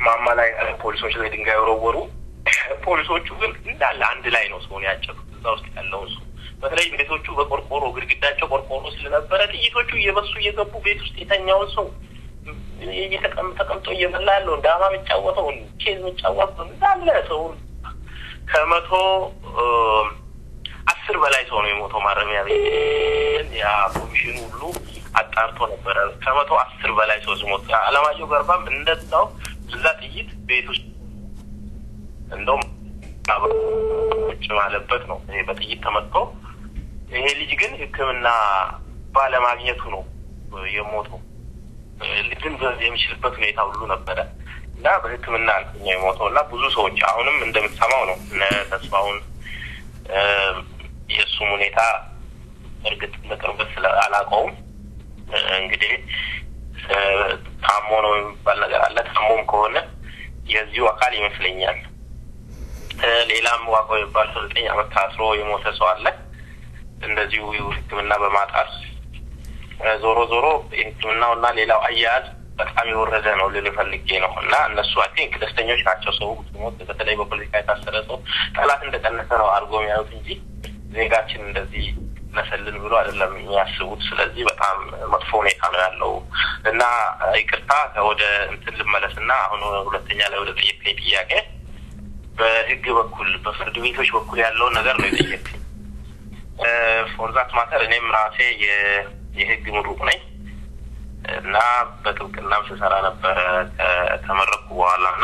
ማማ ላይ ፖሊሶች ላይ ድንጋይ ወረወሩ። ፖሊሶቹ ግን እንዳለ አንድ ላይ ነው ሰውን ያጨሩት እዛ ውስጥ ያለውን ሰው። በተለይ ቤቶቹ በቆርቆሮ ግድግዳቸው ቆርቆሮ ስለነበረ ጥይቶቹ እየበሱ እየገቡ ቤት ውስጥ የተኛውን ሰው እየተቀም- ተቀምጦ እየበላ ያለውን ዳማ የሚጫወተውን ቼዝ የሚጫወተውን እንዳለ ሰውን ከመቶ እ፣ አስር በላይ ሰው ነው የሞተው ማረሚያ ቤት። ያ ኮሚሽኑ ሁሉ አጣርቶ ነበረ። ከመቶ አስር በላይ ሰው ሲሞት አለማየሁ ገርባም እንደዛው እዛ ጥይት ቤት ውስጥ እንደውም ቁጭ ማለበት ነው ይሄ በጥይት ተመትቶ። ይሄ ልጅ ግን ሕክምና ባለማግኘቱ ነው የሞተው። ልድን የሚችልበት ሁኔታ ሁሉ ነበረ እና በሕክምና አልተኛ የሞተው እና ብዙ ሰዎች አሁንም እንደምትሰማው ነው እነ ተስፋውን እ፣ የእሱም ሁኔታ እርግጥ በቅርበት ስለ አላውቀውም እ፣ እንግዲህ እ፣ ታሞ ነው የሚባል ነገር አለ። ታሞም ከሆነ የዚሁ አካል ይመስለኛል። እ፣ ሌላም ዋቆ የሚባል ሰው ዘጠኝ ዓመት ታስሮ የሞተ ሰው አለ እንደዚሁ ሕክምና በማጣት እ፣ ዞሮ ዞሮ የሕክምናው እና ሌላው አያያዝ በጣም የወረደ ነው ልል ፈልጌ ነው እና እነሱ አይ ቲንክ ደስተኞች ናቸው። ሰው ሞት በተለይ በፖለቲካ የታሰረ ሰው ጠላት እንደቀነሰ ነው አድርጎ የሚያዩት እንጂ ዜጋችን እንደዚህ ነሰልን ብሎ አይደለም የሚያስቡት። ስለዚህ በጣም መጥፎ ሁኔታ ነው ያለው እና ይቅርታ ወደ እንትን ልመለስ እና አሁን ሁለተኛ ላይ ወደ ጠየቀኝ ጥያቄ በህግ በኩል በፍርድ ቤቶች በኩል ያለውን ነገር ነው የጠየቀኝ። ፎርዛት ማተር እኔም ራሴ የ- የህግ ምሩቅ ነኝ እና በጥብቅናም ስሰራ ነበረ ከተመረኩ በኋላ እና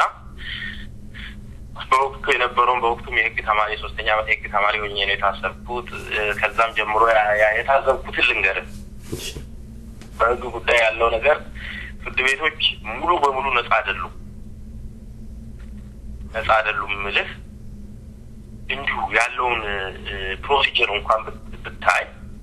በወቅቱ የነበረውን በወቅቱም የህግ ተማሪ የሶስተኛ ዓመት የህግ ተማሪ ሆኜ ነው የታሰርኩት። እ፣ ከዛም ጀምሮ ያ- ያ- የታዘብኩትን ልንገርህ። በህግ ጉዳይ ያለው ነገር ፍርድ ቤቶች ሙሉ በሙሉ ነጻ አይደሉም። ነጻ አይደሉም ምልህ እንዲሁ ያለውን ፕሮሲጀር እንኳን ብት- ብታይ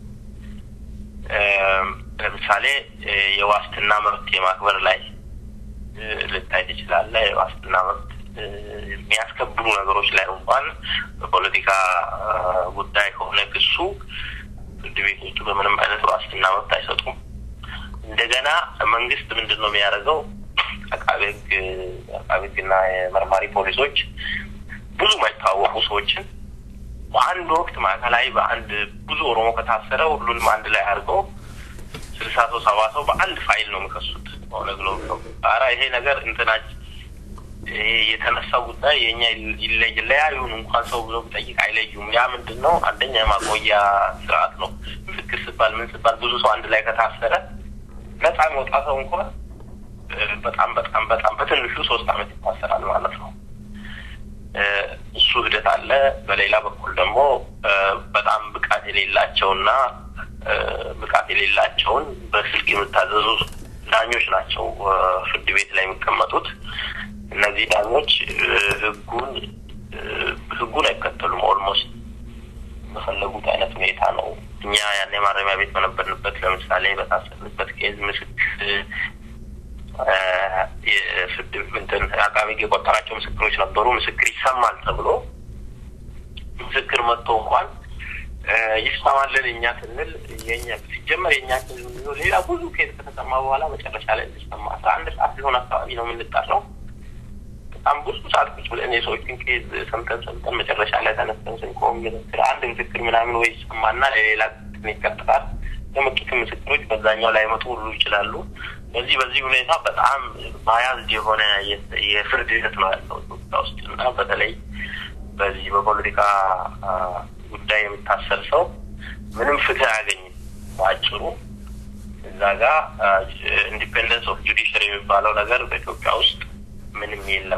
እ፣ ለምሳሌ እ፣ የዋስትና መብት የማክበር ላይ እ፣ ልታይ ትችላለህ። የዋስትና መብት እ፣ የሚያስከብሩ ነገሮች ላይ እንኳን በፖለቲካ እ፣ ጉዳይ ከሆነ ክሱ ፍርድ ቤቶቹ በምንም አይነት ዋስትና መብት አይሰጡም። እንደገና መንግስት ምንድን ነው የሚያደርገው? አቃቤ ህግ አቃቤ ህግና የመርማሪ ፖሊሶች ብዙ የማይታወቁ ሰዎችን በአንድ ወቅት ማዕከላዊ በአንድ ብዙ ኦሮሞ ከታሰረ ሁሉንም አንድ ላይ አድርገው ስልሳ ሰው ሰባ ሰው በአንድ ፋይል ነው የሚከሱት። ኦነግ ነው ብለው ኧረ ይሄ ነገር እንትናች ይሄ የተነሳው ጉዳይ የኛ ይለይ ለያዩን እንኳን ሰው ብሎ ቢጠይቅ አይለዩም። ያ ምንድን ነው? አንደኛ የማቆያ ስርዓት ነው። ምስክር ስባል ምን ስባል ብዙ ሰው አንድ ላይ ከታሰረ ነፃ የሚወጣ ሰው እንኳን እ፣ በጣም በጣም በጣም በትንሹ ሶስት አመት ይታሰራል ማለት ነው። እ፣ እሱ ሂደት አለ። በሌላ በኩል ደግሞ እ፣ በጣም ብቃት የሌላቸውና እ፣ ብቃት የሌላቸውን በስልክ የምታዘዙ ዳኞች ናቸው እ፣ ፍርድ ቤት ላይ የሚቀመጡት። እነዚህ ዳኞች እ፣ ህጉን እ፣ ህጉን አይከተሉም። ኦልሞስት በፈለጉት አይነት ሁኔታ ነው። እኛ ያኔ ማረሚያ ቤት በነበርንበት ለምሳሌ በታሰርንበት ኬዝ ምስክር እ፣ የፍርድ እንትን አቃቤ ህግ የቆጠራቸው ምስክሮች ነበሩ። ምስክር ይሰማል ተብሎ ምስክር መጥቶ እንኳን እ፣ ይሰማልን እኛ ስንል የኛ ሲጀመር የኛ ኬዝ የሚሆን ሌላ ብዙ ኬዝ ከተሰማ በኋላ መጨረሻ ላይ እንዲሰማ አስራ አንድ ሰዓት ሊሆን አካባቢ ነው የምንጠራው። በጣም ብዙ ሰዓት ቁጭ ብለን የሰዎችን ኬዝ ሰምተን ሰምተን መጨረሻ ላይ ተነስተን ስንቆም ምስክር አንድ ምስክር ምናምን ወይ ይሰማና ለሌላ እንትን ይቀጥላል። የመጡትን ምስክሮች በዛኛው ላይ መጡ ሁሉ ይችላሉ። በዚህ በዚህ ሁኔታ በጣም ባያዝድ የሆነ የ- የፍርድ ሂደት ነው ያለው ኢትዮጵያ ውስጥ እና በተለይ በዚህ በፖለቲካ አ፣ ጉዳይ የሚታሰር ሰው ምንም ፍትህ አያገኝም። በአጭሩ እዛ ጋር ኢንዲፔንደንስ ኦፍ ጁዲሽሪ የሚባለው ነገር በኢትዮጵያ ውስጥ ምንም የለም።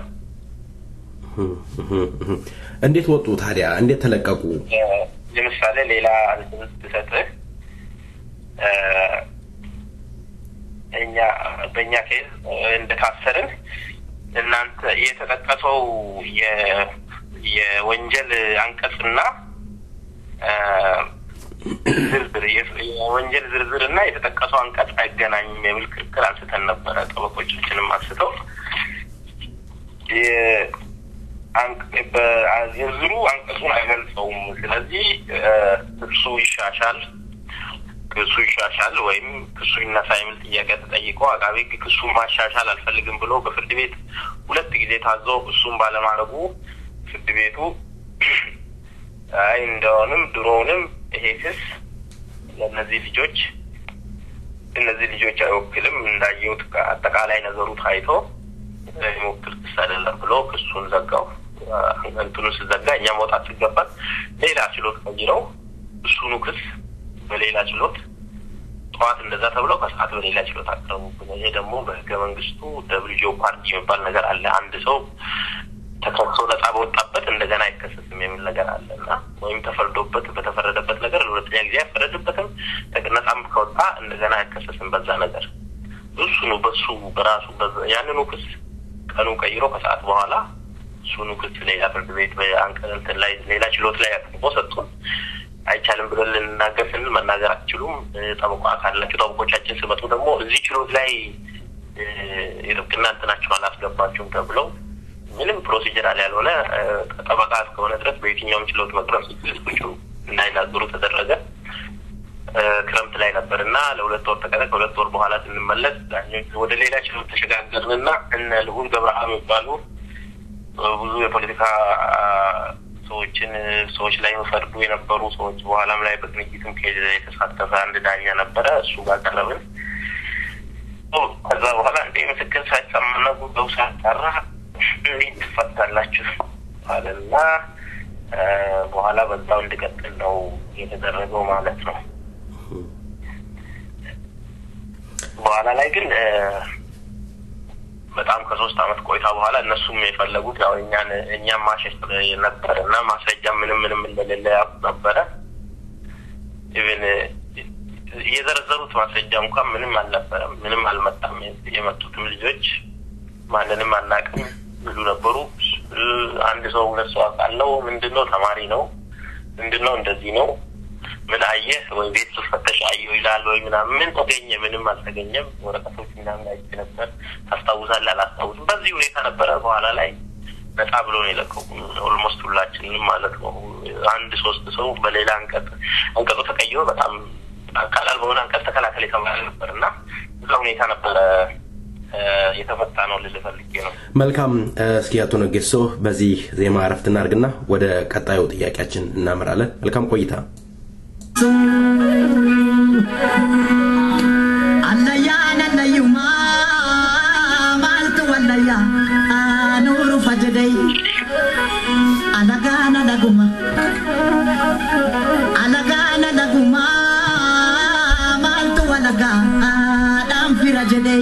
እንዴት ወጡ ታዲያ? እንዴት ተለቀቁ? እ፣ ለምሳሌ ሌላ እንትን ብሰጥህ እ፣ እኛ በእኛ ኬዝ እ፣ እንደታሰርን እናንተ የተጠቀሰው የ- የወንጀል አንቀጽና እ፣ ዝርዝር የ- የወንጀል ዝርዝር እና የተጠቀሰው አንቀጽ አይገናኝም የሚል ክርክር አንስተን ነበረ። ጠበቆቻችንም አንስተው የ- አንቅ- በ- ዝርዝሩ አንቀጹን አይገልጸውም። ስለዚህ እ፣ እሱ ይሻሻል ክሱ ይሻሻል ወይም ክሱ ይነሳ የሚል ጥያቄ ተጠይቆ አቃቤ ሕግ ክሱን ማሻሻል አልፈልግም ብሎ በፍርድ ቤት ሁለት ጊዜ ታዞ እሱም ባለማድረጉ ፍርድ ቤቱ አይ እንደሆንም ድሮውንም ይሄ ክስ ለእነዚህ ልጆች እነዚህ ልጆች አይወክልም እንዳየሁት አጠቃላይ ነገሩ ታይቶ የሚወክል ክስ አይደለም ብሎ ክሱን ዘጋው። እንትኑ ስዘጋ እኛ መውጣት ሲገባል ሌላ ችሎት ቀይረው እሱኑ ክስ በሌላ ችሎት ጠዋት እንደዛ ተብለው ከሰዓት በሌላ ችሎት አቀረቡብን። ይሄ ደግሞ በህገ መንግስቱ ደብልጆ ፓርቲ የሚባል ነገር አለ። አንድ ሰው ተከሶ ነጻ በወጣበት እንደገና አይከሰስም የሚል ነገር አለ እና ወይም ተፈርዶበት በተፈረደበት ነገር ለሁለተኛ ጊዜ አይፈረድበትም። ነጻም ከወጣ እንደገና አይከሰስም በዛ ነገር እሱኑ በሱ በራሱ ያንኑ ክስ ቀኑ ቀይሮ ከሰዓት በኋላ እሱኑ ክስ ሌላ ፍርድ ቤት በአንቀንትን ላይ ሌላ ችሎት ላይ አቅርቦ ሰጡን። አይቻልም ብለን ልንናገር ስንል መናገር አትችሉም፣ ጠበቃ ካላቸው ጠበቆቻችን ስመጡ ደግሞ እዚህ ችሎት ላይ የጥብቅና እንትናቸውን አላስገባችሁም ተብለው ምንም ፕሮሲጀራል ያልሆነ ጠበቃ እስከሆነ ድረስ በየትኛውም ችሎት መቅረብ ሲችል ቁጭ እንዳይናገሩ ተደረገ። ክረምት ላይ ነበር እና ለሁለት ወር ተቀረ። ከሁለት ወር በኋላ ስንመለስ ዳኞች ወደ ሌላ ችሎት ተሸጋገርንና እነ ልዑል ገብረአብ የሚባሉ ብዙ የፖለቲካ ሰዎችን ሰዎች ላይ ፈርዱ የነበሩ ሰዎች በኋላም ላይ በቅንጅትም ከሄደ የተሳተፈ አንድ ዳኛ ነበረ። እሱ ጋር ቀረብን። ከዛ በኋላ እንደ ምስክር ሳይሰማና ጉዳዩ ሳያጣራ እንዴት ትፈታላችሁ አለና በኋላ በዛው እንድቀጥል ነው የተደረገው ማለት ነው። በኋላ ላይ ግን በጣም ከሶስት አመት ቆይታ በኋላ እነሱም የፈለጉት ያው እኛን እኛም ማሸሽ ነበር እና ማስረጃ ምንም ምንም እንደሌለ ያውቁ ነበረ። ኢቨን የዘረዘሩት ማስረጃ እንኳን ምንም አልነበረም፣ ምንም አልመጣም። የመጡትም ልጆች ማንንም አናውቅም ይሉ ነበሩ። አንድ ሰው ሁለት ሰው አውቃለሁ፣ ምንድን ነው ተማሪ ነው፣ ምንድን ነው እንደዚህ ነው ምን አየህ ወይ ቤት ስፈተሽ አየሁ ይላል ወይ ምናምን ምን ተገኘ? ምንም አልተገኘም። ወረቀቶች ምናምን አይቼ ነበር። ታስታውሳለህ? አላስታውስም። በዚህ ሁኔታ ነበረ። በኋላ ላይ ነጻ ብሎ ነው የለቀቁ ኦልሞስት ሁላችንም ማለት ነው። አንድ ሶስት ሰው በሌላ አንቀጽ አንቀጹ ተቀይሮ በጣም ቀላል በሆነ አንቀጽ ተከላከል የተባለ ነበር እና እዛ ሁኔታ ነበረ የተፈታ ነው ልል ፈልጌ ነው። መልካም። እስኪ አቶ ነጌሶ በዚህ ዜማ እረፍት እናድርግና ወደ ቀጣዩ ጥያቄያችን እናመራለን። መልካም ቆይታ። Allayyaan allayyumaa maaltu wallayyaa aanuru fajjadee alagaana dhaguma alagaana dhaguma maaltu walagaa aadhaan fira jedhee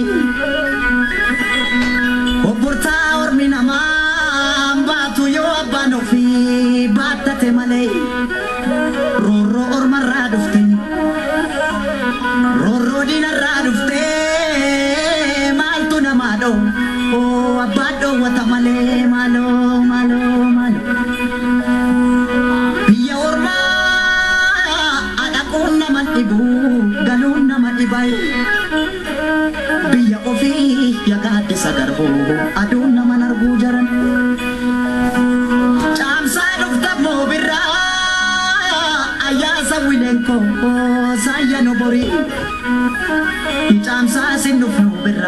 obbortaa ormi namaa baatu yoo abbaan ofii baattate malee roorroo ormarraa dhufte roorroo diinarraa dhufte maaltu namaa dhoo oo abbaan dhoowwata malee maaloo maaloo maaloo biyya ormaa adhaquun nama dhibu galuun nama dhibayu biyya ofii yagaaddisa garbuu aduun naman arguu jaran caamsaa dhufta moobirraa ayyaasa wilenko saayya no borii caamsaa sin dhufnu birra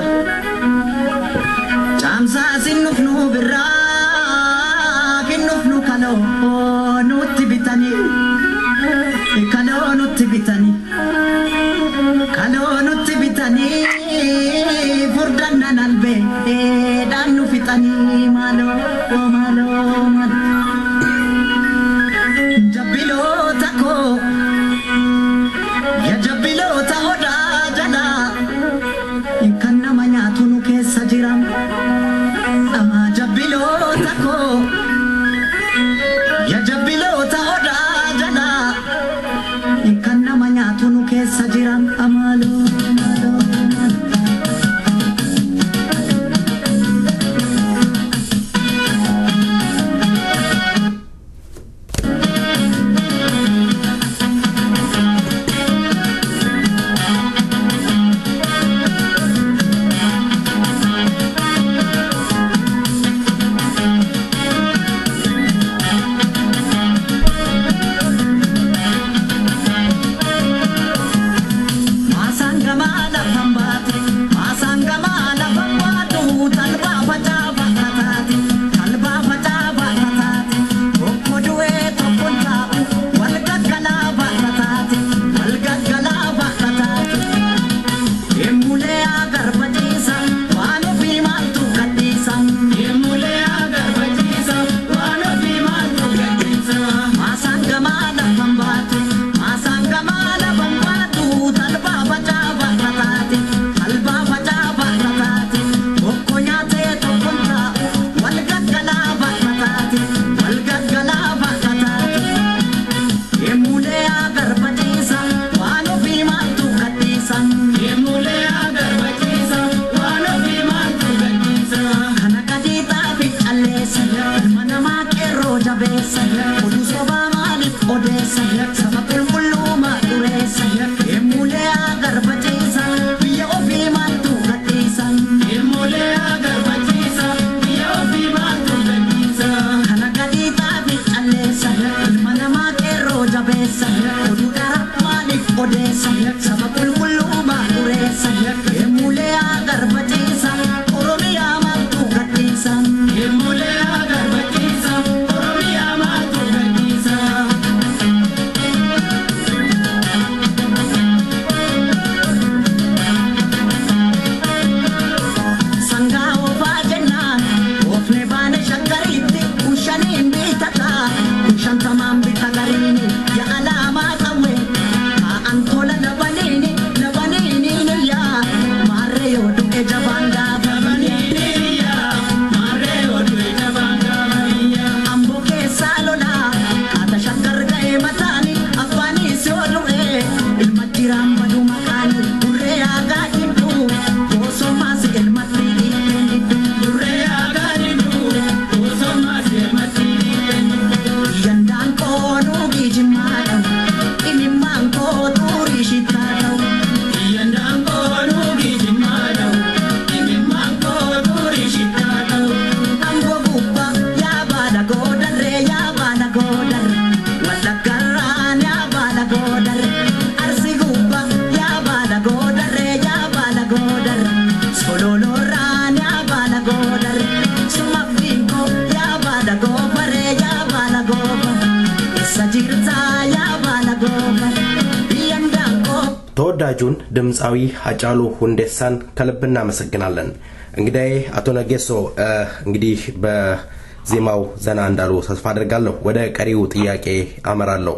caamsaa sin dhufnu birraa kin dhufnu kaloo nutti bitanii kaloo nutti bitanii kaloo nutti bitanii furdannan albee dhaan nu fixanii maaloo maaloo maaloo jabbiloota koo ya jabbiloota odaa jala kan nama nyaatu nu keessa jiran ama jabbiloota koo ya jabbiloota odaa jala kan nama nyaatu nu keessa jiran amaaloo maaloo maaloo jabeessa oduu sobaa maaliif odeessa saba qulqulluu dureessa ilmuulee agarbachiisa biyya ofii maaltu gadhiisa ilmuulee agarbachiisa biyya ofii maaltu gadhiisa kana gadii taa'e calleessa ilma namaa qeerroo jabeessa oduu dhara maaliif odeessa saba qulqulluu dureessa ilmuulee agarbachiisa oromiyaa maaltu gadhiisa ilmuulee agarbachiisa oromiyaa maaltu gadhiisa. sangaa oofaa jennaan oofne baane shakkariitti kun shaniin bitata kun shantamaan bita gariini yaa alaamaa qawwe taa'an tola labaniini labaniini niyyaa maarree yoo du'e jabaan gaafa amboo keessaa lolaa haata shakkar ga'ee mataani afaanis yoo du'e ilma jiraan badu maqaani burree aagaa hidhu boosomaas ilmatti hidhu burree aagaa hidhu boosomaas ilmatti hidhu yandaan koonuu gijimmaadha imimmaan koo xurii shittaadha yandaan koonuu gijimmaadha imimmaan koo xurii shittaadha amboo gubbaa yaa baala goodarree yaa baala goodarre wallaggarraan yaa baala goodarre arsi gubbaa yaa baala goodarree yaa baala goodarre sololoorraan yaa baala goodarre sumaffiinkoo yaa baala goofaree yaa baala goofare isa jirtaa yaa baala goofare biyyan daangoo ተወዳጁን ድምፃዊ ሃጫሉ ሁንዴሳን ከልብ እናመሰግናለን። እንግዲህ አቶ ነጌሶ እ፣ እንግዲህ በዜማው ዘና እንዳሉ ተስፋ አድርጋለሁ። ወደ ቀሪው ጥያቄ አመራለሁ።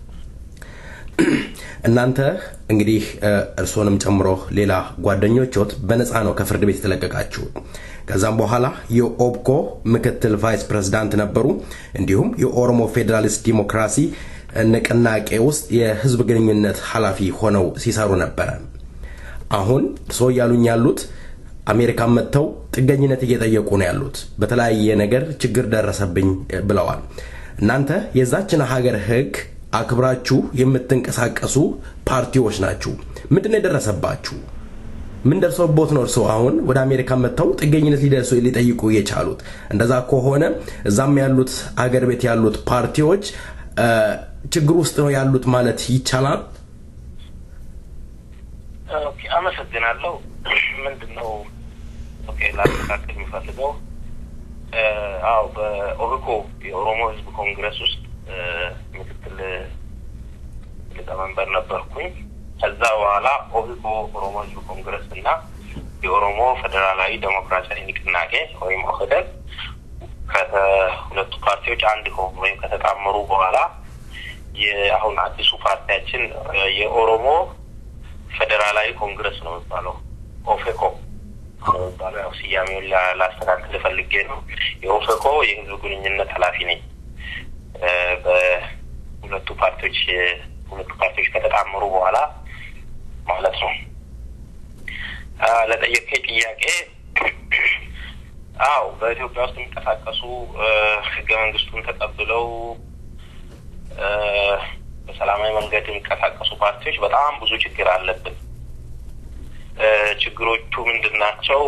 እናንተ እንግዲህ እ፣ እርስዎንም ጨምሮ ሌላ ጓደኞችዎት በነፃ ነው ከፍርድ ቤት የተለቀቃችሁ። ከዛም በኋላ የኦብኮ ምክትል ቫይስ ፕሬዝዳንት ነበሩ። እንዲሁም የኦሮሞ ፌዴራሊስት ዲሞክራሲ ንቅናቄ ውስጥ የህዝብ ግንኙነት ኃላፊ ሆነው ሲሰሩ ነበረ። አሁን ሰው እያሉኝ ያሉት አሜሪካን መጥተው ጥገኝነት እየጠየቁ ነው ያሉት። በተለያየ ነገር ችግር ደረሰብኝ ብለዋል። እናንተ የዛችን ሀገር ህግ አክብራችሁ የምትንቀሳቀሱ ፓርቲዎች ናችሁ። ምንድን ነው የደረሰባችሁ? ምን ደርሶቦት ነው እርስዎ አሁን ወደ አሜሪካ መጥተው ጥገኝነት ሊደርሱ ሊጠይቁ የቻሉት? እንደዛ ከሆነ እዛም ያሉት አገር ቤት ያሉት ፓርቲዎች እ፣ ችግር ውስጥ ነው ያሉት ማለት ይቻላል? ኦኬ፣ አመሰግናለሁ። ምንድን ነው ኦኬ፣ ላስተካከል የሚፈልገው እ፣ አዎ በኦህኮ የኦሮሞ ህዝብ ኮንግረስ ውስጥ እ፣ ምክትል ሊቀመንበር ነበርኩኝ። ከዛ በኋላ ኦህኮ ኦሮሞ ህዝብ ኮንግረስ እና የኦሮሞ ፌዴራላዊ ዴሞክራሲያዊ ንቅናቄ ወይም ኦህዴድ ከሁለቱ ፓርቲዎች አንድ ከሆኑ ወይም ከተጣመሩ በኋላ የአሁን አዲሱ ፓርቲያችን እ፣ የኦሮሞ ፌዴራላዊ ኮንግረስ ነው የሚባለው ኦፌኮ ነው የሚባለው። ያው ስያሜውን ላ- ላስተካክል ፈልጌ ነው። የኦፌኮ የህዝብ ግንኙነት ኃላፊ ነኝ። እ፣ በሁለቱ ፓርቲዎች ሁለቱ ፓርቲዎች ከተጣመሩ በኋላ ማለት ነው። አ፣ ለጠየቀኝ ጥያቄ አዎ በኢትዮጵያ ውስጥ የሚንቀሳቀሱ እ፣ ህገ መንግስቱን ተቀብለው እ፣ በሰላማዊ መንገድ የሚንቀሳቀሱ ፓርቲዎች በጣም ብዙ ችግር አለብን። እ፣ ችግሮቹ ምንድን ናቸው?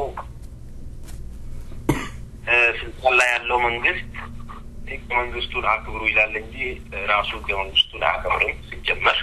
እ፣ ስልጣን ላይ ያለው መንግስት ህገ መንግስቱን አክብሩ ይላል እንጂ ራሱ ህገ መንግስቱን አያከብርም ሲጀመር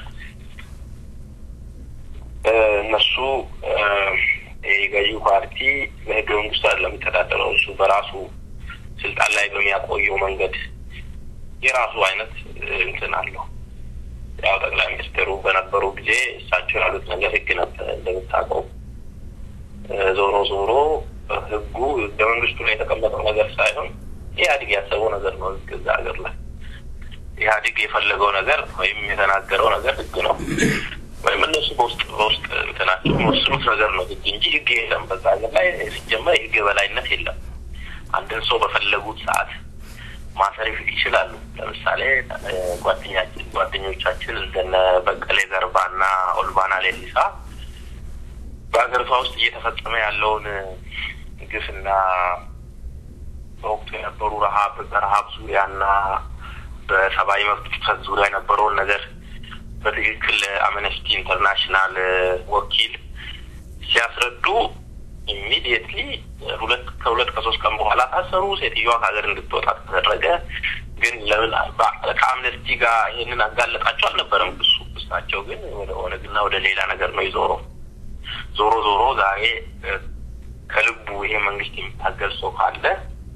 እ፣ እነሱ እ፣ የገዢው ፓርቲ በህገ መንግስቱ አይደለም የሚተዳደረው። እሱ በራሱ ስልጣን ላይ በሚያቆየው መንገድ የራሱ አይነት እ፣ እንትን አለው። ያው ጠቅላይ ሚኒስትሩ በነበሩ ጊዜ እሳቸው ያሉት ነገር ህግ ነበር እንደምታውቀው። እ፣ ዞሮ ዞሮ እ፣ ህጉ ህገ መንግስቱ ላይ የተቀመጠው ነገር ሳይሆን ኢህአዴግ ያሰበው ነገር ነው። ህግ እዛ ሀገር ላይ ኢህአዴግ የፈለገው ነገር ወይም የተናገረው ነገር ህግ ነው። ወይም እነሱ በውስጥ በውስጥ እንትናቸው የሚወስኑት ነገር ነው ህግ እንጂ ህግ የለም። በዛ ሀገር ላይ ሲጀመር የህግ የበላይነት የለም። አንድን ሰው በፈለጉት ሰዓት ማሰር ይችላሉ። ለምሳሌ እ፣ ጓደኛችን ጓደኞቻችን እንደነ በቀሌ ገርባና ኦልባና ሌሊሳ በሀገሪቷ ውስጥ እየተፈጸመ ያለውን ግፍና በወቅቱ የነበሩ ረሀብ በረሀብ ዙሪያና በሰብአዊ መብት ጥሰት ዙሪያ የነበረውን ነገር በትክክል አምነስቲ ኢንተርናሽናል ወኪል ሲያስረዱ ኢሚዲየትሊ ሁለት ከሁለት ከሶስት ቀን በኋላ ታሰሩ። ሴትዮዋ ከሀገር እንድትወጣ ተደረገ። ግን ለምን ከአምነስቲ ጋር ይህንን አጋለጣቸው አልነበረም ክሱ። ክሳቸው ግን ወደ ኦነግና ወደ ሌላ ነገር ነው የዞረው። ዞሮ ዞሮ ዛሬ ከልቡ ይሄ መንግስት የሚታገል ሰው ካለ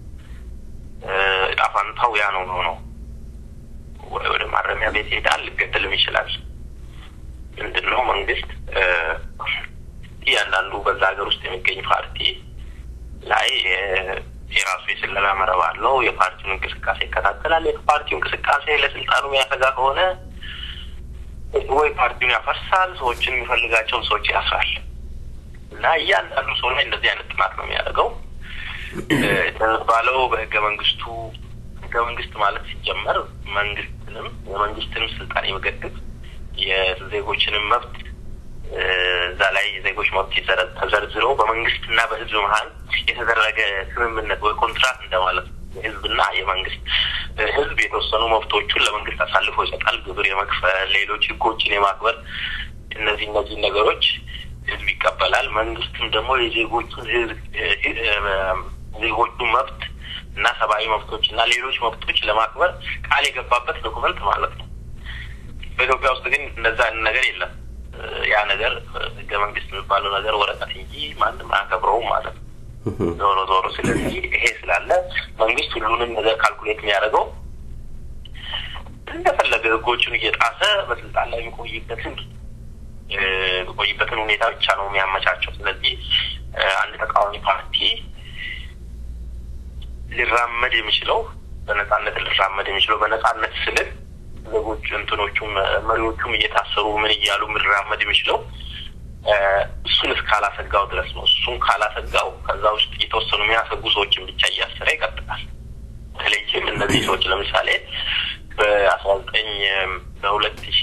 እጣ ፈንታው ያ ነው ነው ወደ ማረሚያ ቤት ሄዳል፣ ሊገደልም ይችላል። ምንድን ነው መንግስት እያንዳንዱ በዛ ሀገር ውስጥ የሚገኝ ፓርቲ ላይ የራሱ የስለላ መረብ አለው። የፓርቲውን እንቅስቃሴ ይከታተላል። የፓርቲው እንቅስቃሴ ለስልጣኑ የሚያሰጋ ከሆነ ወይ ፓርቲውን ያፈርሳል፣ ሰዎችን የሚፈልጋቸውን ሰዎች ያስራል። እና እያንዳንዱ ሰው ላይ እንደዚህ አይነት ጥናት ነው የሚያደርገው። እንደሚባለው በህገ መንግስቱ ህገ መንግስት ማለት ሲጀመር መንግስትንም የመንግስትንም ስልጣን የመገደብ የዜጎችንም መብት እዛ ላይ የዜጎች መብት ተዘርዝረው በመንግስትና በህዝብ መሀል የተደረገ ስምምነት ወይ ኮንትራት እንደማለት ነው። የህዝብና የመንግስት ህዝብ የተወሰኑ መብቶቹን ለመንግስት አሳልፎ ይሰጣል። ግብር የመክፈል ሌሎች ህጎችን የማክበር እነዚህ እነዚህ ነገሮች ህዝብ ይቀበላል። መንግስትም ደግሞ የዜጎቹን ዜጎቹን መብት እና ሰብአዊ መብቶች እና ሌሎች መብቶች ለማክበር ቃል የገባበት ዶኩመንት ማለት ነው። በኢትዮጵያ ውስጥ ግን እንደዛ አይነት ነገር የለም። ያ ነገር ህገ መንግስት የሚባለው ነገር ወረቀት እንጂ ማንም አያከብረውም ማለት ነው። ዞሮ ዞሮ ስለዚህ ይሄ ስላለ መንግስት ሁሉንም ነገር ካልኩሌት የሚያደርገው እንደፈለገ ህጎቹን እየጣሰ በስልጣን ላይ የሚቆይበትን የሚቆይበትን ሁኔታ ብቻ ነው የሚያመቻቸው። ስለዚህ አንድ ተቃዋሚ ፓርቲ ሊራመድ የሚችለው በነጻነት ሊራመድ የሚችለው በነጻነት ስልል ዜጎች እንትኖቹም መሪዎቹም እየታሰሩ ምን እያሉ ሊራመድ የሚችለው እሱን እስካላሰጋው ድረስ ነው። እሱን ካላሰጋው ከዛ ውስጥ የተወሰኑ የሚያሰጉ ሰዎችን ብቻ እያሰረ ይቀጥላል። በተለይም እነዚህ ሰዎች ለምሳሌ በአስራ ዘጠኝ በሁለት ሺ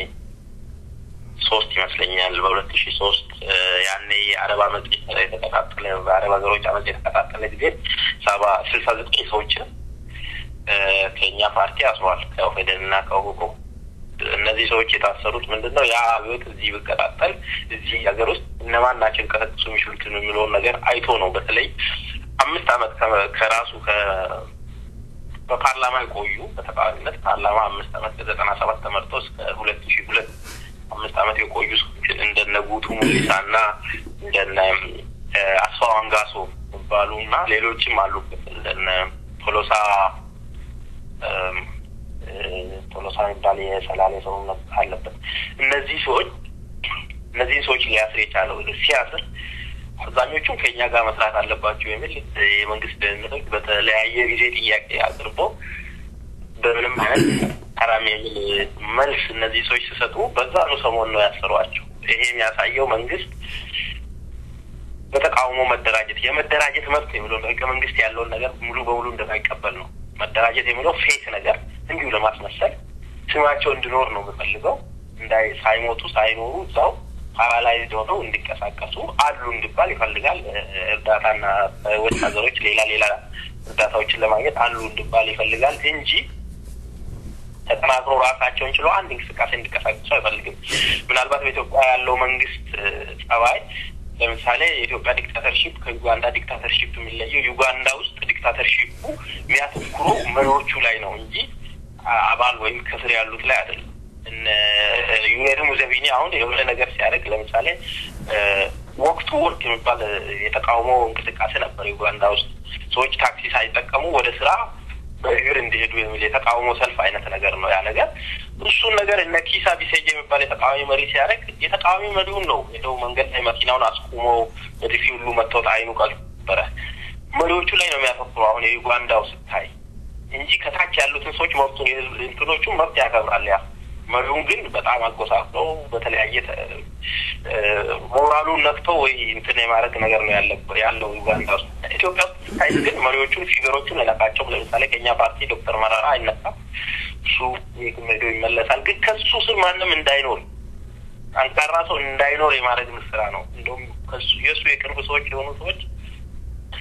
ሶስት ይመስለኛል በሁለት ሺ ሶስት ያኔ የአረብ አመፅ የተቀጣጠለ በአረብ ሀገሮች አመፅ የተቀጣጠለ ጊዜ ሰባ ስልሳ ዘጠኝ ሰዎችን ከእኛ ፓርቲ አስሯል። ከኦፌደን እና ከውቆ እነዚህ ሰዎች የታሰሩት ምንድን ነው? ያ አብዮት እዚህ ብቀጣጠል እዚህ ሀገር ውስጥ እነማን ናቸው ሊቀሰቅሱ የሚችሉትን የሚለውን ነገር አይቶ ነው። በተለይ አምስት አመት ከራሱ በፓርላማ የቆዩ በተቃዋሚነት ፓርላማ አምስት አመት ከዘጠና ሰባት ተመርጦ እስከ ሁለት ሺ ሁለት አምስት አመት የቆዩ ሰዎችን እንደነ ጉቱ ሙሊሳ እና እንደነ አስፋው አንጋሶ ይባሉ እና ሌሎችም አሉበት እንደነ ቶሎሳ ቶሎሳ የሚባል የሰላሌ ሰው አለበት። እነዚህ ሰዎች እነዚህን ሰዎች ሊያስር የቻለው ሲያስር አብዛኞቹም ከእኛ ጋር መስራት አለባቸው የሚል የመንግስት ደህንነቶች በተለያየ ጊዜ ጥያቄ አቅርቦ በምንም አይነት ሐራም የሚል መልስ እነዚህ ሰዎች ሲሰጡ በዛኑ ሰሞን ነው ያሰሯቸው። ይሄ የሚያሳየው መንግስት በተቃውሞ መደራጀት የመደራጀት መብት የሚለው ህገ መንግስት ያለውን ነገር ሙሉ በሙሉ እንደማይቀበል ነው። መደራጀት የሚለው ፌክ ነገር እንዲሁ ለማስመሰል ስማቸው እንዲኖር ነው የምፈልገው። እንዳይ ሳይሞቱ ሳይኖሩ እዛው ፓራላይዝድ ሆነው እንዲንቀሳቀሱ አሉ እንዲባል ይፈልጋል። እርዳታና ወጭ ሀገሮች ሌላ ሌላ እርዳታዎችን ለማግኘት አሉ እንዲባል ይፈልጋል እንጂ ተጠናክሮ ራሳቸውን ችሎ አንድ እንቅስቃሴ እንዲቀሳቀሱ አይፈልግም። ምናልባት በኢትዮጵያ ያለው መንግስት ጸባይ ለምሳሌ የኢትዮጵያ ዲክታተርሺፕ ከዩጋንዳ ዲክታተርሺፕ የሚለየው ዩጋንዳ ውስጥ ዲክታተርሺፑ የሚያተኩረው መሪዎቹ ላይ ነው እንጂ አባል ወይም ከስር ያሉት ላይ አይደለም። ዩዌሪ ሙሴቪኒ አሁን የሆነ ነገር ሲያደርግ ለምሳሌ ወቅቱ ወርቅ የሚባል የተቃውሞ እንቅስቃሴ ነበር ዩጋንዳ ውስጥ ሰዎች ታክሲ ሳይጠቀሙ ወደ ስራ በእግር እንዲሄዱ የሚል የተቃውሞ ሰልፍ አይነት ነገር ነው ያ ነገር። እሱን ነገር እነ ኪሳ ቢሴጅ የሚባል የተቃዋሚ መሪ ሲያደርግ የተቃዋሚ መሪውን ነው ሄደው መንገድ ላይ መኪናውን አስቁሞ በጥፊ ሁሉ መጥተውት አይኑ ቀበረ። መሪዎቹ ላይ ነው የሚያተኩረው አሁን የዩጋንዳው ስታይ እንጂ ከታች ያሉትን ሰዎች መብቱን እንትኖቹን መብት ያከብራል ያ መሪውን ግን በጣም አጎሳቅለው በተለያየ ሞራሉን ነክቶ ወይ እንትን የማድረግ ነገር ነው ያለበት ያለው ዩጋንዳ ውስጥ። ኢትዮጵያ ውስጥ ስታይ ግን መሪዎቹን ፊገሮቹን አይነካቸውም። ለምሳሌ ከኛ ፓርቲ ዶክተር መረራ አይነካም። እሱ የትም ሄዶ ይመለሳል። ግን ከሱ ስር ማንም እንዳይኖር ጠንካራ ሰው እንዳይኖር የማድረግ ስራ ነው። እንደውም ከሱ የእሱ የቅርብ ሰዎች የሆኑ ሰዎች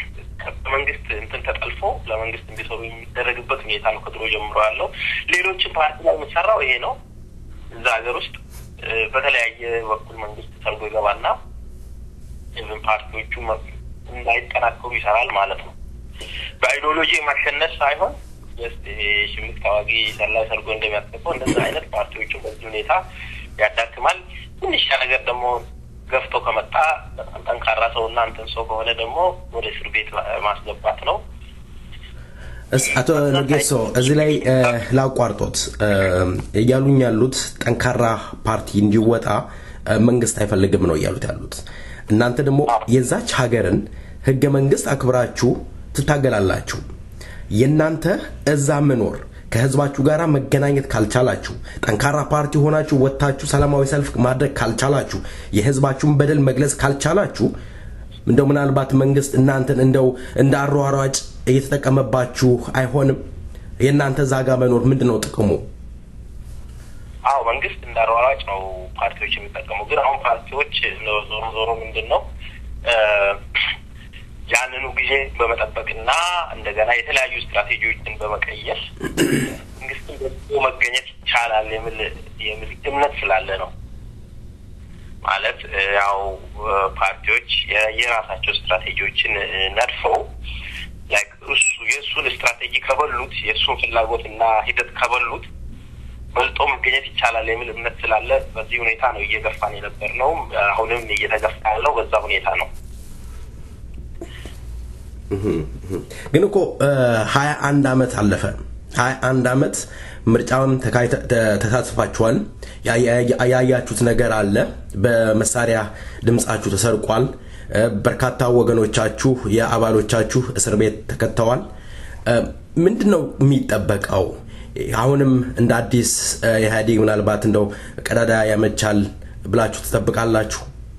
በመንግስት እንትን ተጠልፎ ለመንግስት እንዲሰሩ የሚደረግበት ሁኔታ ነው ከድሮ ጀምሮ ያለው። ሌሎችም ፓርቲ ላይ የሚሰራው ይሄ ነው። እዛ ሀገር ውስጥ እ፣ በተለያየ በኩል መንግስት ሰርጎ ይገባና ኢቭን ፓርቲዎቹ መ- እንዳይጠናከሩ ይሰራል ማለት ነው። በአይዲዮሎጂ የማሸነፍ ሳይሆን ጀስት ይሄ ሽምቅ ተዋጊ ሰላይ ሰርጎ እንደሚያስገባው እንደዛ አይነት ፓርቲዎቹን በዚህ ሁኔታ ያዳክማል። ትንሽ ነገር ደግሞ ገፍቶ ከመጣ በጣም ጠንካራ ሰው እና እንትን ሰው ከሆነ ደግሞ ወደ እስር ቤት ማስገባት ነው። እስ- አቶ ነጌሶ እዚህ ላይ እ፣ ላቋርጦት እ፣ እያሉኝ ያሉት ጠንካራ ፓርቲ እንዲወጣ እ፣ መንግስት አይፈልግም ነው እያሉት ያሉት። እናንተ ደግሞ የዛች ሀገርን ህገ መንግስት አክብራችሁ ትታገላላችሁ። የእናንተ እዛ መኖር ከህዝባችሁ ጋር መገናኘት ካልቻላችሁ፣ ጠንካራ ፓርቲ ሆናችሁ ወጥታችሁ ሰላማዊ ሰልፍ ማድረግ ካልቻላችሁ፣ የህዝባችሁን በደል መግለጽ ካልቻላችሁ እንደው ምናልባት መንግስት እናንተን እንደው እንደ አሯሯጭ እየተጠቀመባችሁ አይሆንም? የእናንተ እዛ ጋ መኖር ምንድን ነው ጥቅሙ? አዎ መንግስት እንደ አሯሯጭ ነው ፓርቲዎች የሚጠቀሙ። ግን አሁን ፓርቲዎች ዞሮ ዞሮ ምንድን ነው እ፣ ያንኑ ጊዜ በመጠበቅና እንደገና የተለያዩ ስትራቴጂዎችን በመቀየር መንግስትን ደግሞ መገኘት ይቻላል የሚል የሚል እምነት ስላለ ነው። ማለት እ፣ ያው እ፣ ፓርቲዎች የ- የራሳቸው ስትራቴጂዎችን እ፣ ነድፈው ላይክ እሱ የእሱን ስትራቴጂ ከበሉት የእሱን ፍላጎትና ሂደት ከበሉት በልጦ መገኘት ይቻላል የሚል እምነት ስላለ በዚህ ሁኔታ ነው እየገፋን የነበር ነው። አሁንም እየተገፋ ያለው በዛ ሁኔታ ነው። ግን እኮ ሀያ አንድ አመት አለፈ። ሀያ አንድ አመት ምርጫም ተካሂተ- ተ- ተሳትፋችኋል። ያ- ያ- ያያችሁት ነገር አለ። በመሳሪያ ድምጻችሁ ተሰርቋል። እ፣ በርካታ ወገኖቻችሁ የአባሎቻችሁ እስር ቤት ተከተዋል። እ፣ ምንድን ነው የሚጠበቀው? አሁንም እንደ አዲስ እ፣ ኢህአዴግ ምናልባት እንደው ቀዳዳ ያመቻል ብላችሁ ትጠብቃላችሁ?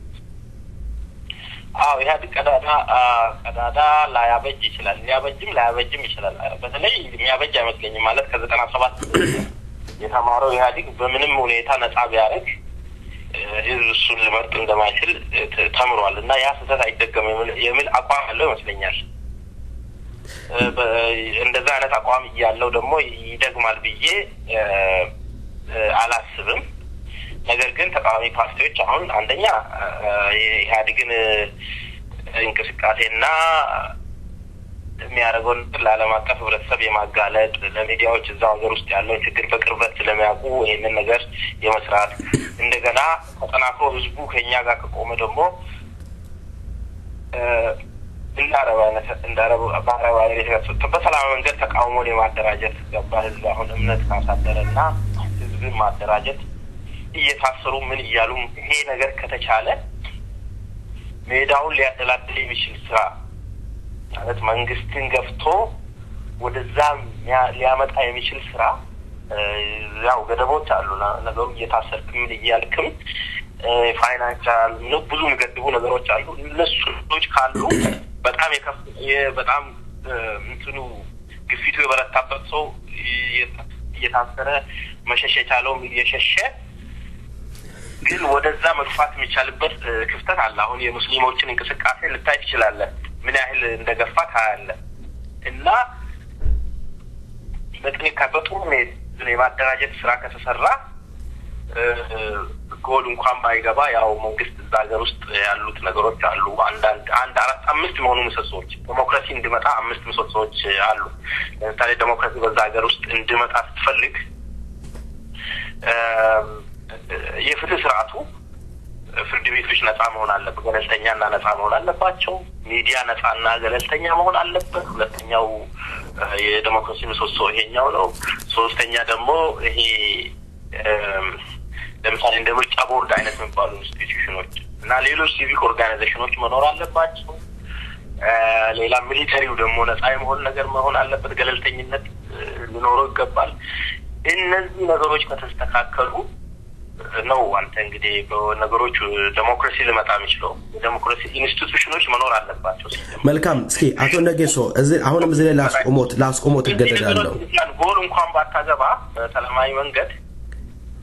አዎ ኢህአዴግ ቀዳዳ አ፣ ቀዳዳ ላያበጅ ይችላል፣ ሊያበጅም ላያበጅም ይችላል። በተለይ የሚያበጅ አይመስለኝም። ማለት ከዘጠና ሰባት የተማረው ኢህአዴግ በምንም ሁኔታ ነጻ ቢያደርግ እ፣ ህዝብ እሱን ሊመርጥ እንደማይችል እ፣ ተ- ተምሯል እና ያ ስህተት አይደገም የሚል- የሚል አቋም ያለው ይመስለኛል። እ፣ በ- እንደዛ አይነት አቋም እያለው ደግሞ ይደግማል ብዬ እ፣ እ፣ አላስብም። ነገር ግን ተቃዋሚ ፓርቲዎች አሁን አንደኛ እ፣ የኢህአዴግን እ፣ እንቅስቃሴና የሚያደርገውን ነገር ለዓለም አቀፍ ህብረተሰብ የማጋለጥ ለሚዲያዎች እዛው ሀገር ውስጥ ያለውን ችግር በቅርበት ስለሚያውቁ ይህንን ነገር የመስራት እንደገና ተጠናክሮ ህዝቡ ከእኛ ጋር ከቆመ ደግሞ እ፣ እንደ አረብ አይነት እንደ አረብ በአረብ አይነት የተከሰተ በሰላማዊ መንገድ ተቃውሞን የማደራጀት ገባ ህዝብ አሁን እምነት ካሳደረ እና ህዝብን ማደራጀት እየታሰሩ ምን እያሉ ይሄ ነገር ከተቻለ ሜዳውን ሊያደላድል የሚችል ስራ ማለት መንግስትን ገፍቶ ወደዛ ሚያ- ሊያመጣ የሚችል ስራ እ፣ ያው ገደቦች አሉ። ና- ነገሩ እየታሰርክም ምን እያልክም እ፣ ፋይናንሻል ምን ብዙ የሚገድቡ ነገሮች አሉ። እነሱ ነገሮች ካሉ በጣም የከፍ የ- በጣም እ፣ እንትኑ ግፊቱ የበረታበት ሰው እየ- እየታሰረ መሸሽ የቻለውም እየሸሸ ግን ወደዛ መግፋት የሚቻልበት እ፣ ክፍተት አለ። አሁን የሙስሊሞችን እንቅስቃሴ ልታይ ትችላለህ፣ ምን ያህል እንደገፋ ታያለህ። እና በጥንቃቄ በጥሩ ሁኔታ የማደራጀት ስራ ከተሰራ እ፣ ጎል እንኳን ባይገባ ያው መንግስት እዛ ሀገር ውስጥ ያሉት ነገሮች አሉ። አንዳንድ አንድ አራት አምስት የሆኑ ምሰሶዎች ዴሞክራሲ እንዲመጣ አምስት ምሰሶዎች አሉ። ለምሳሌ ዴሞክራሲ በዛ ሀገር ውስጥ እንዲመጣ ስትፈልግ እም፣ የፍትህ ስርዓቱ ፍርድ ቤቶች ነጻ መሆን አለበት፣ ገለልተኛና ነጻ መሆን አለባቸው። ሚዲያ ነጻና ገለልተኛ መሆን አለበት። ሁለተኛው እ፣ የዴሞክራሲ ምሰሶ ይሄኛው ነው። ሶስተኛ ደግሞ ይሄ እም፣ ለምሳሌ እንደ ምርጫ ቦርድ አይነት የሚባሉ ኢንስቲትዩሽኖች እና ሌሎች ሲቪክ ኦርጋናይዜሽኖች መኖር አለባቸው። እ፣ ሌላ ሚሊተሪው ደግሞ ነጻ የመሆን ነገር መሆን አለበት። ገለልተኝነት እ፣ ሊኖረው ይገባል። እነዚህ ነገሮች ከተስተካከሉ ነው አንተ እንግዲህ በነገሮች ዴሞክራሲ ሊመጣ የሚችለው የዴሞክራሲ ኢንስቲቱሽኖች መኖር አለባቸው። መልካም። እስኪ አቶ ነጌሶ እዚህ አሁንም እዚህ ላይ ላስቆሞት ላስቆሞት እገደዳለሁ። ጎል እንኳን ባታገባ በሰላማዊ መንገድ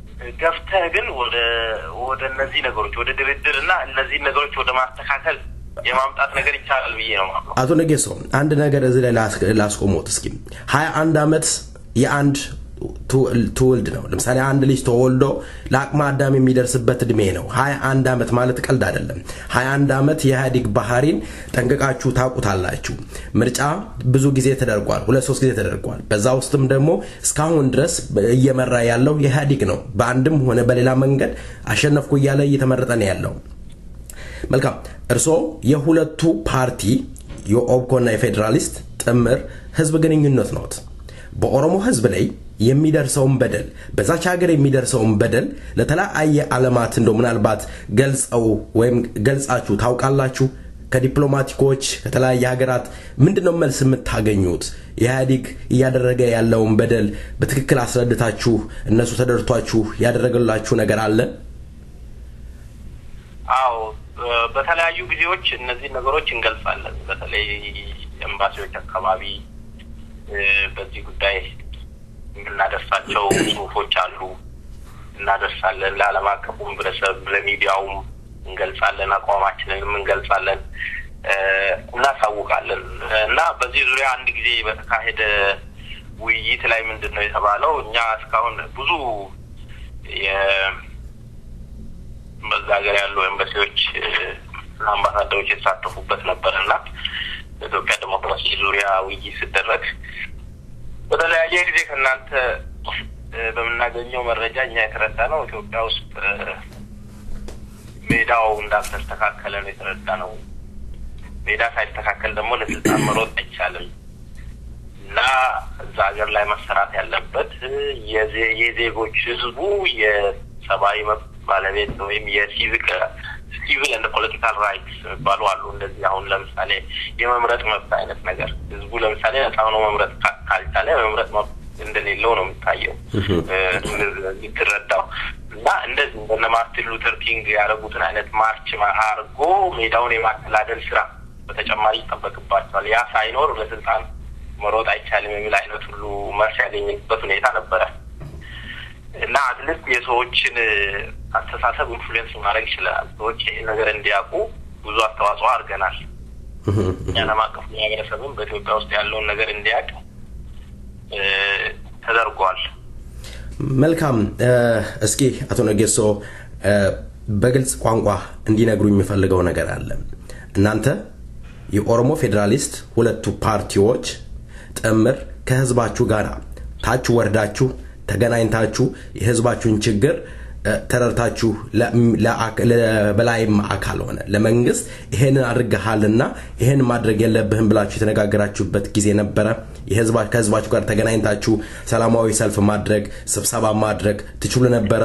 ገፍተህ ግን ወደ ወደ እነዚህ ነገሮች ወደ ድርድር እና እነዚህ ነገሮች ወደ ማስተካከል የማምጣት ነገር ይቻላል ብዬ ነው የማምነው። አቶ ነጌሶ አንድ ነገር እዚህ ላይ ላስ- ላስቆሞት እስኪ ሀያ አንድ ዓመት የአንድ ትውል- ትውልድ ነው ለምሳሌ አንድ ልጅ ተወልዶ ለአቅመ አዳም የሚደርስበት እድሜ ነው ሀያ አንድ ዓመት ማለት ቀልድ አይደለም ሀያ አንድ ዓመት የኢህአዴግ ባህሪን ጠንቅቃችሁ ታውቁታላችሁ ምርጫ ብዙ ጊዜ ተደርጓል ሁለት ሶስት ጊዜ ተደርጓል በዛ ውስጥም ደግሞ እስካሁን ድረስ እየመራ ያለው የኢህአዴግ ነው በአንድም ሆነ በሌላ መንገድ አሸነፍኩ እያለ እየተመረጠ ነው ያለው መልካም እርስዎ የሁለቱ ፓርቲ የኦብኮና የፌዴራሊስት ጥምር ህዝብ ግንኙነት ነዎት በኦሮሞ ህዝብ ላይ የሚደርሰውን በደል በዛች ሀገር የሚደርሰውን በደል ለተለያየ ዓለማት እንደው ምናልባት ገልጸው ወይም ገልጻችሁ ታውቃላችሁ ከዲፕሎማቲኮች ከተለያየ ሀገራት ምንድን ነው መልስ የምታገኙት ኢህአዲግ እያደረገ ያለውን በደል በትክክል አስረድታችሁ እነሱ ተደርቷችሁ ያደረገላችሁ ነገር አለ አዎ እ፣ በተለያዩ ጊዜዎች እነዚህ ነገሮች እንገልጻለን። በተለይ ኤምባሲዎች አካባቢ እ፣ በዚህ ጉዳይ የምናደርሳቸው ጽሁፎች አሉ፣ እናደርሳለን። ለዓለም አቀፉ ህብረተሰብ ለሚዲያውም እንገልጻለን፣ አቋማችንንም እንገልጻለን፣ እ፣ እናሳውቃለን እና በዚህ ዙሪያ አንድ ጊዜ በተካሄደ ውይይት ላይ ምንድን ነው የተባለው እኛ እስካሁን ብዙ የ- በዛ ሀገር ያሉ ኤምባሲዎች እና አምባሳደሮች የተሳተፉበት ነበር እና በኢትዮጵያ ዴሞክራሲ ዙሪያ ውይይት ሲደረግ በተለያየ ጊዜ ከእናንተ እ፣ በምናገኘው መረጃ እኛ የተረዳ ነው ኢትዮጵያ ውስጥ እ፣ ሜዳው እንዳልተስተካከለ ነው የተረዳ ነው። ሜዳ ሳይስተካከል ደግሞ ለስልጣን መሮጥ አይቻልም እና እዛ ሀገር ላይ መሰራት ያለበት እ፣ የዜ- የዜጎች ህዝቡ የሰብአዊ መብት ባለቤት ወይም የሲቪክ ሲቪል እንደ ፖለቲካል ራይትስ የሚባሉ አሉ። እንደዚህ አሁን ለምሳሌ የመምረጥ መብት አይነት ነገር ህዝቡ ለምሳሌ ነጻ ሆኖ መምረጥ ካ- ካልቻለ የመምረጥ መብት እንደሌለው ነው የሚታየው እ፣ የምትረዳው እና እንደዚህ እንደነ ማርቲን ሉተር ኪንግ ያደረጉትን አይነት ማርች ማ- አርጎ ሜዳውን የማደላደል ስራ በተጨማሪ ይጠበቅባቸዋል። ያ ሳይኖር ለስልጣን መሮጥ አይቻልም የሚል አይነት ሁሉ መልስ ያገኘበት ሁኔታ ነበረ እና አትሊስት የሰዎችን እ፣ አስተሳሰብ ኢንፍሉዌንስ ማድረግ ይችላል። ሰዎች ይህን ነገር እንዲያውቁ ብዙ አስተዋጽኦ አድርገናል። የዓለም አቀፍ ማህበረሰብም በኢትዮጵያ ውስጥ ያለውን ነገር እንዲያውቅ እ፣ ተደርጓል። መልካም እ፣ እስኪ አቶ ነጌሶ እ፣ በግልጽ ቋንቋ እንዲነግሩ የሚፈልገው ነገር አለ እናንተ የኦሮሞ ፌዴራሊስት ሁለቱ ፓርቲዎች ጥምር ከህዝባችሁ ጋር ታች ወርዳችሁ ተገናኝታችሁ የህዝባችሁን ችግር እ፣ ተረድታችሁ ለ- ለአክ- ለበላይም አካል ሆነ ለመንግስት ይሄንን አድርገሃልና ይሄን ማድረግ የለብህም ብላችሁ የተነጋገራችሁበት ጊዜ ነበረ የህዝባ- ከህዝባችሁ ጋር ተገናኝታችሁ ሰላማዊ ሰልፍ ማድረግ ስብሰባ ማድረግ ትችሉ ነበረ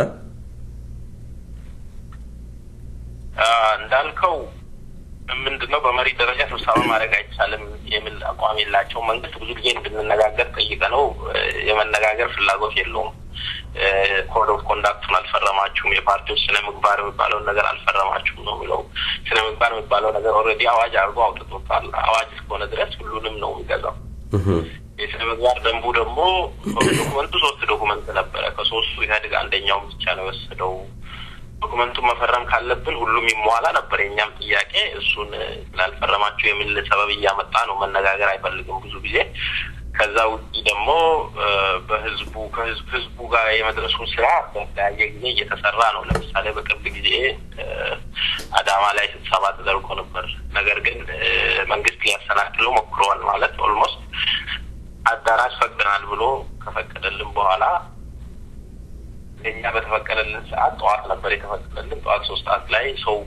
አ፣ እንዳልከው ምንድነው በመሪ ደረጃ ስብሰባ ማድረግ አይቻልም የሚል አቋም የላቸው። መንግስት ብዙ ጊዜ እንድንነጋገር ጠይቀ ነው የመነጋገር ፍላጎት የለውም። ኮድ ኦፍ ኮንዳክቱን አልፈረማችሁም፣ የፓርቲዎች ስነ ምግባር የሚባለውን ነገር አልፈረማችሁም ነው የሚለው። ስነ ምግባር የሚባለው ነገር ኦልሬዲ አዋጅ አድርጎ አውጥቶታል። አዋጅ እስከሆነ ድረስ ሁሉንም ነው የሚገዛው። የስነ ምግባር ደንቡ ደግሞ ዶኩመንቱ ሶስት ዶኩመንት ነበረ። ከሶስቱ ኢህአዴግ አንደኛውን ብቻ ነው የወሰደው። ዶኩመንቱን መፈረም ካለብን ሁሉም ይሟላ ነበር የእኛም ጥያቄ። እሱን ስላልፈረማችሁ የሚል ሰበብ እያመጣ ነው። መነጋገር አይፈልግም ብዙ ጊዜ። ከዛ ውጭ ደግሞ በህዝቡ ከህዝብ ህዝቡ ጋር የመድረሱን ስራ በተለያየ ጊዜ እየተሰራ ነው። ለምሳሌ በቅርብ ጊዜ አዳማ ላይ ስብሰባ ተደርጎ ነበር። ነገር ግን መንግስት ሊያሰናክለው ሞክረዋል። ማለት ኦልሞስት አዳራሽ ፈቅደናል ብሎ ከፈቀደልን በኋላ እኛ በተፈቀደልን ሰዓት ጠዋት ነበር የተፈቀደልን። ጠዋት ሶስት ሰዓት ላይ ሰው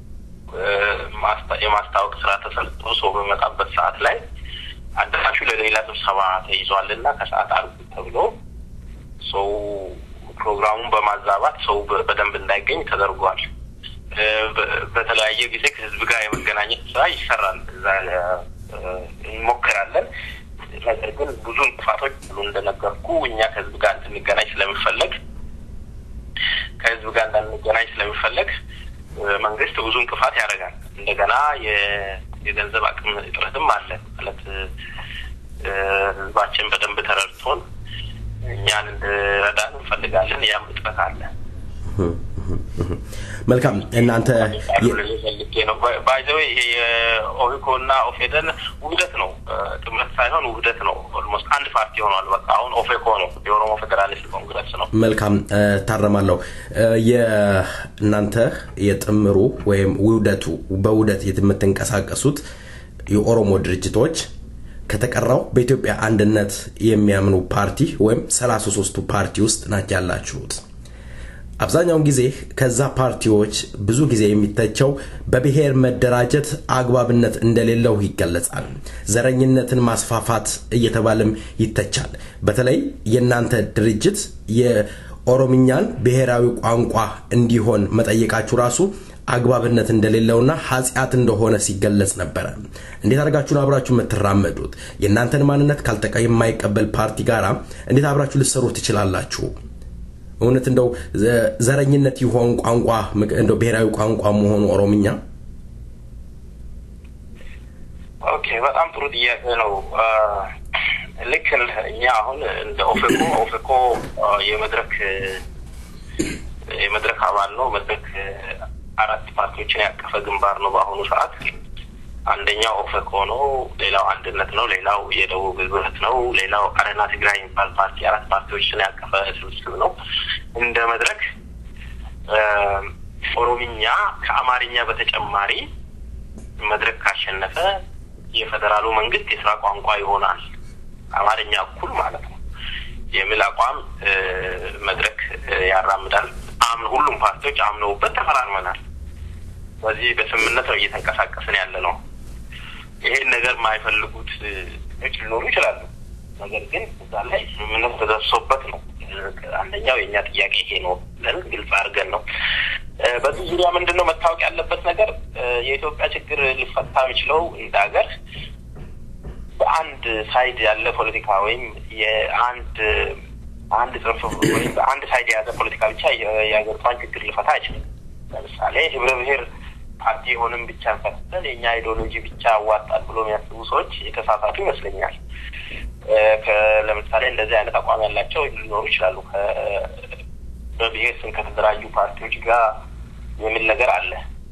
የማስታወቅ ስራ ተሰርቶ ሰው በመጣበት ሰዓት ላይ አዳራሹ ለሌላ ስብሰባ ተይዟል እና ከሰዓት አርጉ ተብሎ ሰው ፕሮግራሙን በማዛባት ሰው በደንብ እንዳይገኝ ተደርጓል። በተለያየ ጊዜ ከህዝብ ጋር የመገናኘት ስራ ይሰራል። እዛ እንሞክራለን። ነገር ግን ብዙ እንቅፋቶች አሉ። እንደነገርኩ እኛ ከህዝብ ጋር እንድንገናኝ ስለሚፈለግ ከህዝብ ጋር እንዳንገናኝ ስለሚፈለግ መንግስት ብዙ እንቅፋት ያደርጋል። እንደገና የገንዘብ አቅም እጥረትም አለ። ማለት ህዝባችን በደንብ ተረድቶን እኛን እንድረዳን እንፈልጋለን። ያም እጥረት አለ። መልካም እናንተ ፈልጌ ነው። ባይዘዌ ይሄ የኦሂኮ እና ኦፌደን ውህደት ነው፣ ጥምረት ሳይሆን ውህደት ነው። ኦልሞስት አንድ ፓርቲ ሆኗል። በቃ አሁን ኦፌኮ ነው፣ የኦሮሞ ፌዴራሊስት ኮንግረስ ነው። መልካም ታረማለሁ። የእናንተ የጥምሩ ወይም ውህደቱ በውህደት የምትንቀሳቀሱት የኦሮሞ ድርጅቶች ከተቀራው በኢትዮጵያ አንድነት የሚያምኑ ፓርቲ ወይም ሰላሳ ሶስቱ ፓርቲ ውስጥ ናቸው ያላችሁት። አብዛኛውን ጊዜ ከዛ ፓርቲዎች ብዙ ጊዜ የሚተቸው በብሔር መደራጀት አግባብነት እንደሌለው ይገለጻል። ዘረኝነትን ማስፋፋት እየተባለም ይተቻል። በተለይ የእናንተ ድርጅት የኦሮምኛን ብሔራዊ ቋንቋ እንዲሆን መጠየቃችሁ ራሱ አግባብነት እንደሌለውና ኃጢአት እንደሆነ ሲገለጽ ነበረ። እንዴት አድርጋችሁ ነው አብራችሁ የምትራመዱት? የእናንተን ማንነት ካልጠቃ የማይቀበል ፓርቲ ጋራ እንዴት አብራችሁ ልትሰሩ ትችላላችሁ? እውነት እንደው ዘረኝነት ይሆን ቋንቋ እንደው ብሔራዊ ቋንቋ መሆኑ ኦሮምኛ? ኦኬ፣ በጣም ጥሩ ጥያቄ ነው። ልክ እኛ አሁን እንደ ኦፌኮ ኦፌኮ የመድረክ የመድረክ አባል ነው። መድረክ አራት ፓርቲዎችን ያቀፈ ግንባር ነው በአሁኑ ሰዓት። አንደኛው ኦፌኮ ነው፣ ሌላው አንድነት ነው፣ ሌላው የደቡብ ህብረት ነው፣ ሌላው አረና ትግራይ የሚባል ፓርቲ አራት ፓርቲዎችን ያቀፈ ስብስብ ነው። እንደ መድረክ ኦሮምኛ ከአማርኛ በተጨማሪ መድረክ ካሸነፈ የፌዴራሉ መንግስት የስራ ቋንቋ ይሆናል፣ አማርኛ እኩል ማለት ነው የሚል አቋም መድረክ ያራምዳል። አምን ሁሉም ፓርቲዎች አምነውበት ተፈራርመናል። በዚህ በስምምነት ነው እየተንቀሳቀስን ያለ ነው። ይሄን ነገር የማይፈልጉት ች ሊኖሩ ይችላሉ። ነገር ግን እዛ ላይ ስምምነት ተደርሶበት ነው። አንደኛው የእኛ ጥያቄ ይሄ ነው ብለን ግልጽ አድርገን ነው። በዚህ ዙሪያ ምንድን ነው መታወቅ ያለበት ነገር የኢትዮጵያ ችግር ሊፈታ የሚችለው እንደ ሀገር በአንድ ሳይድ ያለ ፖለቲካ ወይም የአንድ አንድ ጽንፍ ወይም አንድ ሳይድ የያዘ ፖለቲካ ብቻ የሀገሪቷን ችግር ሊፈታ አይችልም። ለምሳሌ ህብረ ብሔር ፓርቲ የሆንም ብቻ እንፈታለን የእኛ አይዲዮሎጂ ብቻ አዋጣል ብሎ የሚያስቡ ሰዎች የተሳሳቱ ይመስለኛል። ለምሳሌ እንደዚህ አይነት አቋም ያላቸው ሊኖሩ ይችላሉ። በብሔር ስም ከተደራጁ ፓርቲዎች ጋር የሚል ነገር አለ።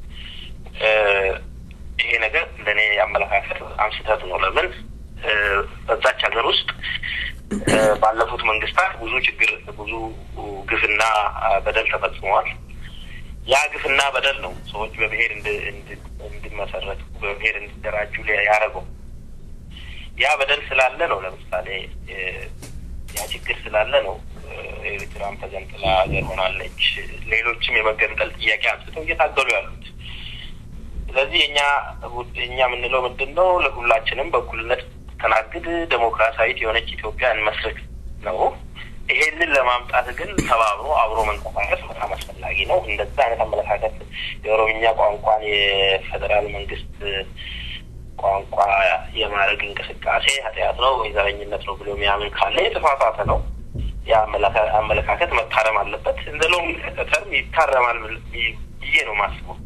ይሄ ነገር ለእኔ አመለካከት በጣም ስህተት ነው። ለምን በዛች ሀገር ውስጥ ባለፉት መንግስታት ብዙ ችግር፣ ብዙ ግፍና በደል ተፈጽመዋል። ያ ግፍና በደል ነው ሰዎች በብሔር እንዲመሰረቱ በብሔር እንዲደራጁ ያደረገው። ያ በደል ስላለ ነው። ለምሳሌ ያ ችግር ስላለ ነው ኤርትራም ተገንጥላ ሀገር ሆናለች። ሌሎችም የመገንጠል ጥያቄ አንስተው እየታገሉ ያሉት። ስለዚህ እኛ እኛ የምንለው ምንድን ነው? ለሁላችንም በእኩልነት ተናግድ ዴሞክራሲያዊት የሆነች ኢትዮጵያ እንመስርት ነው። ይሄንን ለማምጣት ግን ተባብሮ አብሮ መንቀሳቀስ በጣም አስፈላጊ ነው። እንደዛ አይነት አመለካከት የኦሮምኛ ቋንቋን የፌዴራል መንግስት ቋንቋ የማድረግ እንቅስቃሴ ኃጢአት ነው ወይ ዘረኝነት ነው ብሎ የሚያምን ካለ የተሳሳተ ነው። ያ አመለካከት መታረም አለበት። እንደ ሎንግ ተርም ይታረማል ብዬ ነው ማስበው።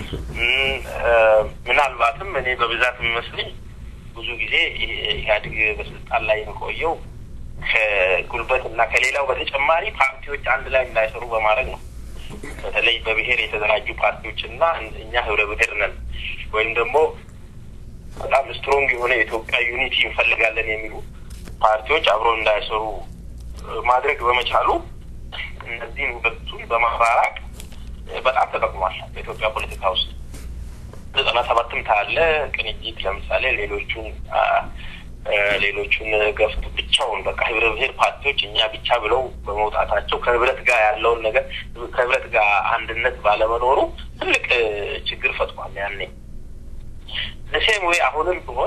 ምናልባትም እኔ በብዛት የሚመስለኝ ብዙ ጊዜ ኢህአዴግ በስልጣን ላይ የቆየው ከጉልበት እና ከሌላው በተጨማሪ ፓርቲዎች አንድ ላይ እንዳይሰሩ በማድረግ ነው። በተለይ በብሔር የተደራጁ ፓርቲዎች እና እኛ ህብረ ብሔር ነን ወይም ደግሞ በጣም ስትሮንግ የሆነ የኢትዮጵያ ዩኒቲ እንፈልጋለን የሚሉ ፓርቲዎች አብረው እንዳይሰሩ ማድረግ በመቻሉ እነዚህን ሁለቱን በማራራቅ በጣም ተጠቅሟል በኢትዮጵያ ፖለቲካ ውስጥ። ዘጠና ሰባትም ታለ ቅንጅት ለምሳሌ ሌሎቹን ሌሎቹን ገፍቶ ብቻውን በቃ ህብረ ብሔር ፓርቲዎች እኛ ብቻ ብለው በመውጣታቸው ከህብረት ጋር ያለውን ነገር ከህብረት ጋር አንድነት ባለመኖሩ ትልቅ ችግር ፈጥሯል። ያኔ ለሴም ወይ አሁንም ቢሆን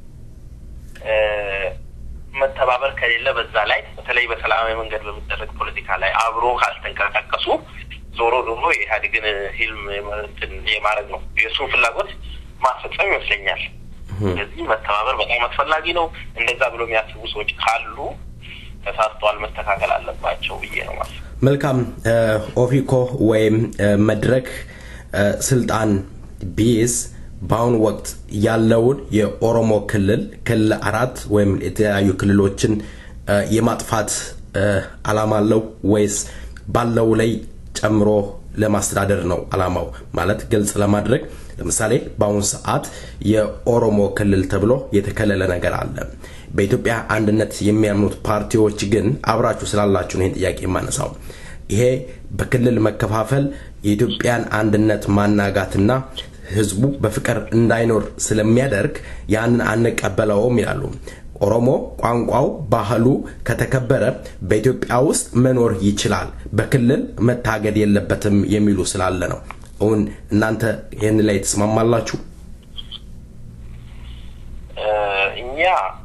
መተባበር ከሌለ በዛ ላይ በተለይ በሰላማዊ መንገድ በሚደረግ ፖለቲካ ላይ አብሮ ካልተንቀሳቀሱ ዞሮ ዞሮ የኢህአዴግን ህልም የማድረግ ነው የእሱን ፍላጎት ማስፈጸም ይመስለኛል። ስለዚህ መተባበር በጣም አስፈላጊ ነው። እንደዛ ብሎ የሚያስቡ ሰዎች ካሉ ተሳስተዋል፣ መስተካከል አለባቸው ብዬ ነው ማስብ። መልካም ኦፊኮ ወይም መድረክ ስልጣን ቢይዝ በአሁኑ ወቅት ያለውን የኦሮሞ ክልል ክልል አራት ወይም የተለያዩ ክልሎችን የማጥፋት አላማ አለው ወይስ ባለው ላይ ጨምሮ ለማስተዳደር ነው አላማው? ማለት ግልጽ ለማድረግ ለምሳሌ በአሁኑ ሰዓት የኦሮሞ ክልል ተብሎ የተከለለ ነገር አለ። በኢትዮጵያ አንድነት የሚያምኑት ፓርቲዎች ግን አብራችሁ ስላላችሁ ነው ይህን ጥያቄ የማነሳው። ይሄ በክልል መከፋፈል የኢትዮጵያን አንድነት ማናጋትና ህዝቡ በፍቅር እንዳይኖር ስለሚያደርግ ያንን አንቀበለውም ይላሉ። ኦሮሞ ቋንቋው፣ ባህሉ ከተከበረ በኢትዮጵያ ውስጥ መኖር ይችላል፣ በክልል መታገድ የለበትም የሚሉ ስላለ ነው። እውን እናንተ ይህን ላይ ትስማማላችሁ? እኛ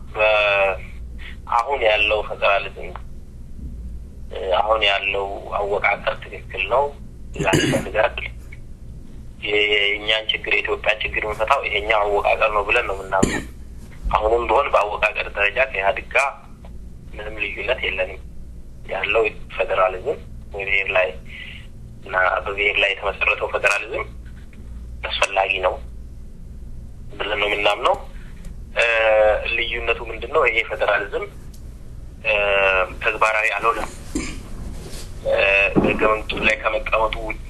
አሁን ያለው ፌዴራሊዝም አሁን ያለው አወቃቀር ትክክል ነው ያስፈልጋል። የእኛን ችግር የኢትዮጵያን ችግር የምንፈታው ይሄኛው አወቃቀር ነው ብለን ነው የምናምነው። አሁንም ቢሆን በአወቃቀር ደረጃ ከኢህአዴግ ጋር ምንም ልዩነት የለንም። ያለው ፌዴራሊዝም በብሔር ላይ እና በብሔር ላይ የተመሰረተው ፌዴራሊዝም አስፈላጊ ነው ብለን ነው የምናምነው። ልዩነቱ ምንድን ነው? ይሄ ፌዴራሊዝም ተግባራዊ አልሆነም። በህገ መንግስቱ ላይ ከመቀመጡ ውጪ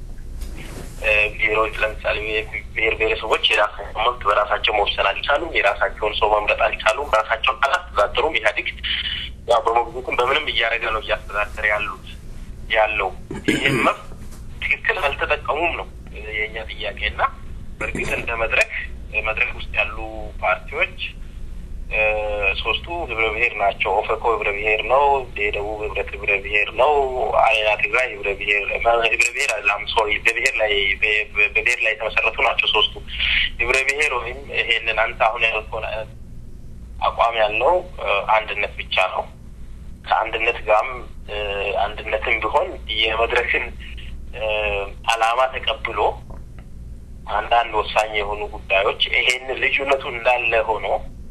ብሔሮች ለምሳሌ ብሔር ብሔረሰቦች የራሳቸውን መብት በራሳቸው መወሰን አልቻሉም። የራሳቸውን ሰው መምረጥ አልቻሉም። ራሳቸውን አላስተዳደሩም። ኢህአዴግ ያው በሞግዚትም በምንም እያደረገ ነው እያስተዳደረ ያሉት ያለው ይህም መብት ትክክል አልተጠቀሙም ነው የእኛ ጥያቄ እና በእርግጥ እንደ መድረክ መድረክ ውስጥ ያሉ ፓርቲዎች ሶስቱ ህብረ ብሔር ናቸው። ኦፌኮ ህብረ ብሔር ነው። የደቡብ ህብረት ህብረ ብሔር ነው። አሬና ትግራይ ህብረ ብሔር ህብረ ብሔር አላም ሶሪ በብሔር ላይ በብሔር ላይ የተመሰረቱ ናቸው ሶስቱ ህብረ ብሔር ወይም ይሄንን አንተ አሁን ያልከውን አይነት አቋም ያለው አንድነት ብቻ ነው። ከአንድነት ጋርም አንድነትም ቢሆን የመድረክን አላማ ተቀብሎ አንዳንድ ወሳኝ የሆኑ ጉዳዮች ይሄን ልዩነቱ እንዳለ ሆኖ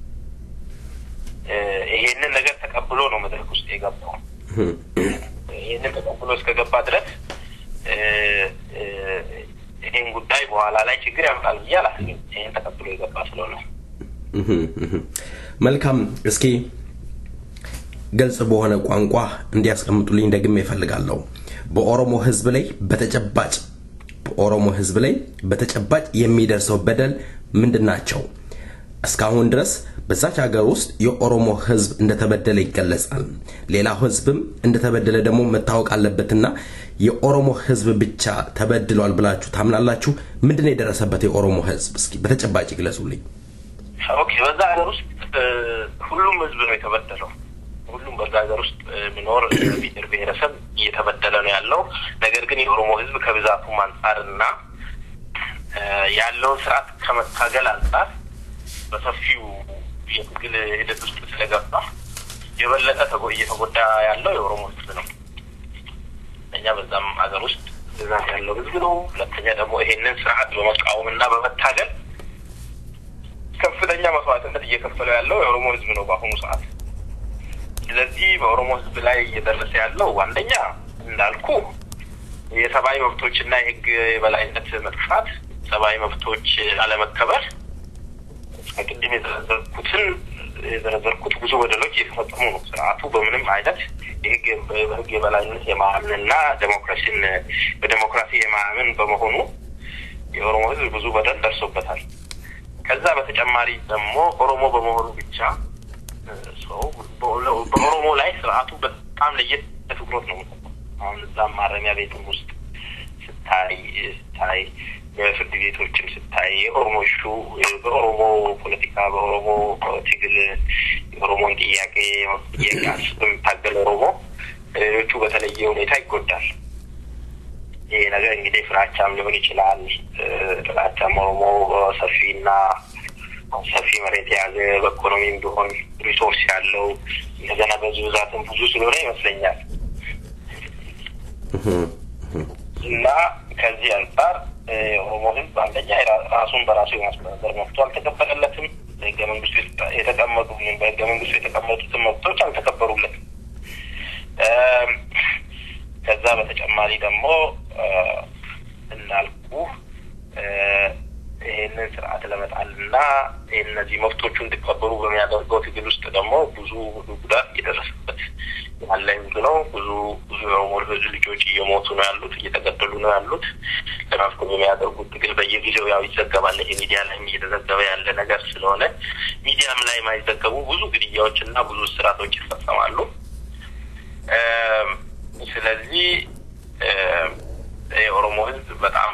ይሄንን ነገር ተቀብሎ ነው መድረክ ውስጥ የገባው። ይሄንን ተቀብሎ እስከገባ ድረስ ይሄን ጉዳይ በኋላ ላይ ችግር ያመጣል ብዬ አላስብም። ይሄን ተቀብሎ የገባ ስለሆነ መልካም። እስኪ ግልጽ በሆነ ቋንቋ እንዲያስቀምጡልኝ ደግሜ እፈልጋለሁ። በኦሮሞ ህዝብ ላይ በተጨባጭ በኦሮሞ ህዝብ ላይ በተጨባጭ የሚደርሰው በደል ምንድን ናቸው? እስካሁን ድረስ በዛች ሀገር ውስጥ የኦሮሞ ህዝብ እንደተበደለ ይገለጻል። ሌላው ህዝብም እንደተበደለ ደግሞ መታወቅ አለበትና የኦሮሞ ህዝብ ብቻ ተበድሏል ብላችሁ ታምናላችሁ? ምንድን ነው የደረሰበት የኦሮሞ ህዝብ? እስኪ በተጨባጭ ይግለጹልኝ። ኦኬ፣ በዛ ሀገር ውስጥ ሁሉም ህዝብ ነው የተበደለው። ሁሉም በዛ ሀገር ውስጥ የሚኖር ብሔር ብሔረሰብ እየተበደለ ነው ያለው። ነገር ግን የኦሮሞ ህዝብ ከብዛቱም አንጻር እና ያለውን ስርዓት ከመታገል አንጻር በሰፊው የትግል ሂደት ውስጥ ስለገባ የበለጠ እየተጎዳ ያለው የኦሮሞ ህዝብ ነው። እኛ በዛም ሀገር ውስጥ ብዛት ያለው ህዝብ ነው። ሁለተኛ ደግሞ ይሄንን ስርዓት በመቃወም እና በመታገል ከፍተኛ መስዋዕትነት እየከፈለው ያለው የኦሮሞ ህዝብ ነው በአሁኑ ሰዓት። ስለዚህ በኦሮሞ ህዝብ ላይ እየደረሰ ያለው አንደኛ እንዳልኩ የሰብአዊ መብቶች እና የህግ የበላይነት መጥፋት፣ ሰብአዊ መብቶች አለመከበር ቅድም የዘረዘርኩትን የዘረዘርኩት ብዙ በደሎች እየተፈጸሙ ነው። ስርዓቱ በምንም አይነት የህግ በህግ የበላይነት የማያምንና ዴሞክራሲን በዴሞክራሲ የማያምን በመሆኑ የኦሮሞ ህዝብ ብዙ በደል ደርሶበታል። ከዛ በተጨማሪ ደግሞ ኦሮሞ በመሆኑ ብቻ ሰው በኦሮሞ ላይ ስርዓቱ በጣም ለየት ትኩረት ነው። አሁን እዛም ማረሚያ ቤትም ውስጥ ስታይ ስታይ በፍርድ ቤቶችም ስታይ የኦሮሞ ሹ በኦሮሞ ፖለቲካ በኦሮሞ ትግል የኦሮሞን ጥያቄ ጥያቄ በሚታገል ኦሮሞ ሌሎቹ በተለየ ሁኔታ ይጎዳል። ይሄ ነገር እንግዲህ ፍራቻም ሊሆን ይችላል። ፍራቻም ኦሮሞ ሰፊና ሰፊ መሬት የያዘ በኢኮኖሚም ቢሆን ሪሶርስ ያለው እንደገና በዚህ ብዛትም ብዙ ስለሆነ ይመስለኛል እና ከዚህ አንጻር የኦሮሞ ህዝብ አንደኛ ራሱን በራሱ የማስተዳደር መብቱ አልተከበረለትም። በህገ መንግስቱ የተቀመጡ በህገ መንግስቱ የተቀመጡትን መብቶች አልተከበሩለትም። ከዛ በተጨማሪ ደግሞ እንዳልኩ ይህንን ስርዓት ለመጣልና እነዚህ መብቶቹ እንዲከበሩ በሚያደርገው ትግል ውስጥ ደግሞ ብዙ ጉዳት እየደረሰበት ያለ ህዝብ ነው። ብዙ ብዙ የኦሮሞ ህዝብ ልጆች እየሞቱ ነው ያሉት፣ እየተገደሉ ነው ያሉት። ለማስቆም የሚያደርጉት ትግል በየጊዜው ያው ይዘገባል። ይሄ ሚዲያ ላይም እየተዘገበ ያለ ነገር ስለሆነ ሚዲያም ላይ የማይዘገቡ ብዙ ግድያዎች እና ብዙ ስርዓቶች ይፈጸማሉ። ስለዚህ የኦሮሞ ህዝብ በጣም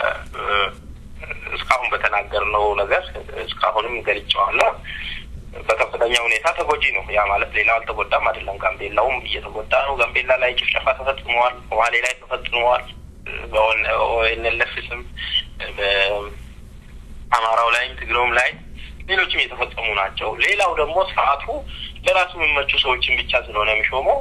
እስካሁን በተናገርነው ነገር እስካሁንም ገልጨዋለሁ በከፍተኛ ሁኔታ ተጎጂ ነው። ያ ማለት ሌላው አልተጎዳም አይደለም። ጋምቤላውም እየተጎዳ ነው። ጋምቤላ ላይ ጭፍጨፋ ተፈጽመዋል። ሶማሌ ላይ ተፈጽመዋል። በኦኤንኤልኤፍ ስም በአማራው ላይም ትግሬውም ላይ ሌሎችም የተፈጸሙ ናቸው። ሌላው ደግሞ ስርዓቱ ለራሱ የሚመቹ ሰዎችን ብቻ ስለሆነ የሚሾመው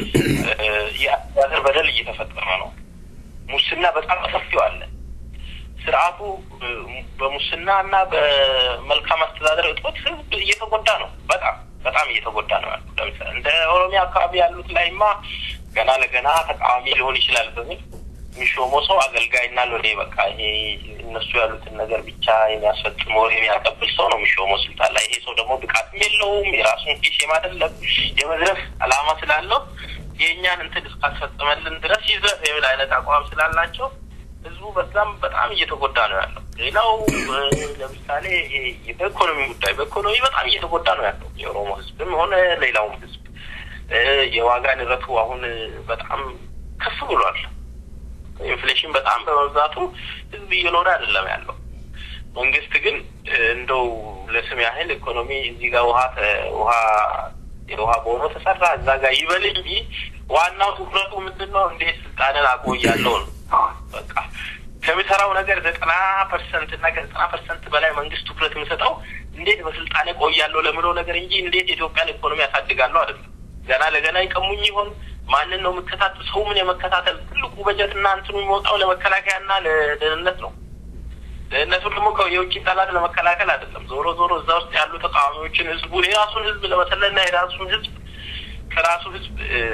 የአስተዳደር በደል እየተፈጸመ ነው። ሙስና በጣም በሰፊው አለ። ስርዓቱ በሙስና እና በመልካም አስተዳደር እጦት ህዝብ እየተጎዳ ነው። በጣም በጣም እየተጎዳ ነው ያሉ ለምሳሌ እንደ ኦሮሚያ አካባቢ ያሉት ላይማ ገና ለገና ተቃዋሚ ሊሆን ይችላል በሚል የሚሾመው ሰው አገልጋይና ሎሌ በቃ ይሄ እነሱ ያሉትን ነገር ብቻ የሚያስፈጽም ወሬ የሚያቀብል ሰው ነው የሚሾመው ስልጣን ላይ። ይሄ ሰው ደግሞ ብቃትም የለውም። የራሱን ኪስ የማደለብ የመዝረፍ አላማ ስላለው የእኛን እንትን እስካስፈጽመልን ድረስ ይዘፍ የሚል አይነት አቋም ስላላቸው ህዝቡ በዛም በጣም እየተጎዳ ነው ያለው። ሌላው ለምሳሌ በኢኮኖሚ ጉዳይ በኢኮኖሚ በጣም እየተጎዳ ነው ያለው የኦሮሞ ህዝብም ሆነ ሌላውም ህዝብ። የዋጋ ንረቱ አሁን በጣም ከፍ ብሏል። ኢንፍሌሽን በጣም በመብዛቱ ህዝብ እየኖረ አይደለም ያለው። መንግስት ግን እንደው ለስም ያህል ኢኮኖሚ እዚህ ጋር ውሃ ውሃ የውሃ ቦኖ ተሰራ እዛ ጋር ይበል እንጂ ዋናው ትኩረቱ ምንድን ነው? እንዴት ስልጣንን አቆያለሁ ነው። በቃ ከሚሰራው ነገር ዘጠና ፐርሰንት እና ከዘጠና ፐርሰንት በላይ መንግስት ትኩረት የሚሰጠው እንዴት በስልጣኔ ቆያለሁ ለምለው ነገር እንጂ እንዴት የኢትዮጵያን ኢኮኖሚ ያሳድጋለሁ አይደለም። ገና ለገና ይቀሙኝ ይሆን ማንን ነው የምከታተል? ሰው ምን የመከታተል ትልቁ በጀት እና እንትኑ የሚወጣው ለመከላከያና ለደህንነት ነው። ደህንነቱ ደግሞ የውጭ ጠላት ለመከላከል አይደለም። ዞሮ ዞሮ እዛ ውስጥ ያሉ ተቃዋሚዎችን ህዝቡን የራሱን ህዝብ ለመሰለና የራሱን ህዝብ ከራሱ ህዝብ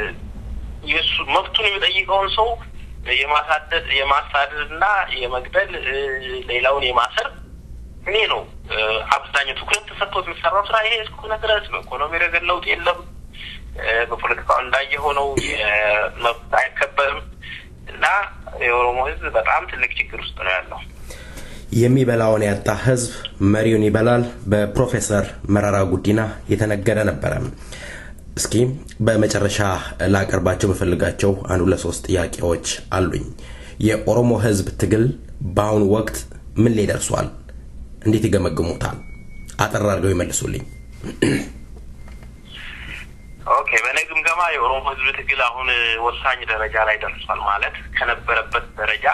የሱ መብቱን የሚጠይቀውን ሰው የማሳደድ የማሳደድ እና የመግደል ሌላውን የማሰር እኔ ነው አብዛኛው ትኩረት ተሰጥቶት የሚሰራው ስራ ይሄ እስከሆነ ድረስ ነው። ኢኮኖሚ ረገድ ለውጥ የለም። በፖለቲካው እንዳየሆነው መብት አይከበርም እና የኦሮሞ ህዝብ በጣም ትልቅ ችግር ውስጥ ነው ያለው። የሚበላውን ያጣ ህዝብ መሪውን ይበላል በፕሮፌሰር መረራ ጉዲና የተነገረ ነበረ። እስኪ በመጨረሻ ላቀርባቸው የምፈልጋቸው አንድ ሁለት ሶስት ጥያቄዎች አሉኝ። የኦሮሞ ህዝብ ትግል በአሁኑ ወቅት ምን ላይ ደርሷል? እንዴት ይገመግሙታል? አጠር አድርገው ይመልሱልኝ። ኦኬ፣ በእኔ ግምገማ የኦሮሞ ህዝብ ትግል አሁን ወሳኝ ደረጃ ላይ ደርሷል። ማለት ከነበረበት ደረጃ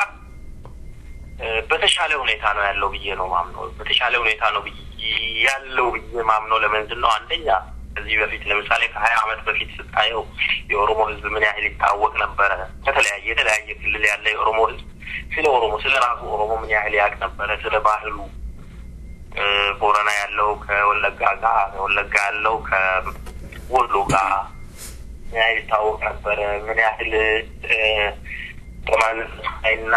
በተሻለ ሁኔታ ነው ያለው ብዬ ነው ማምነው። በተሻለ ሁኔታ ነው ያለው ብዬ ማምነው ለምንድን ነው? አንደኛ ከዚህ በፊት ለምሳሌ ከሀያ አመት በፊት ስታየው የኦሮሞ ህዝብ ምን ያህል ይታወቅ ነበረ። ከተለያየ የተለያየ ክልል ያለ የኦሮሞ ህዝብ ስለ ኦሮሞ ስለ ራሱ ኦሮሞ ምን ያህል ያውቅ ነበረ። ስለ ባህሉ ቦረና ያለው ከወለጋ ጋር፣ ወለጋ ያለው ከወሎ ጋር ምን ያህል ይታወቅ ነበረ። ምን ያህል በማንና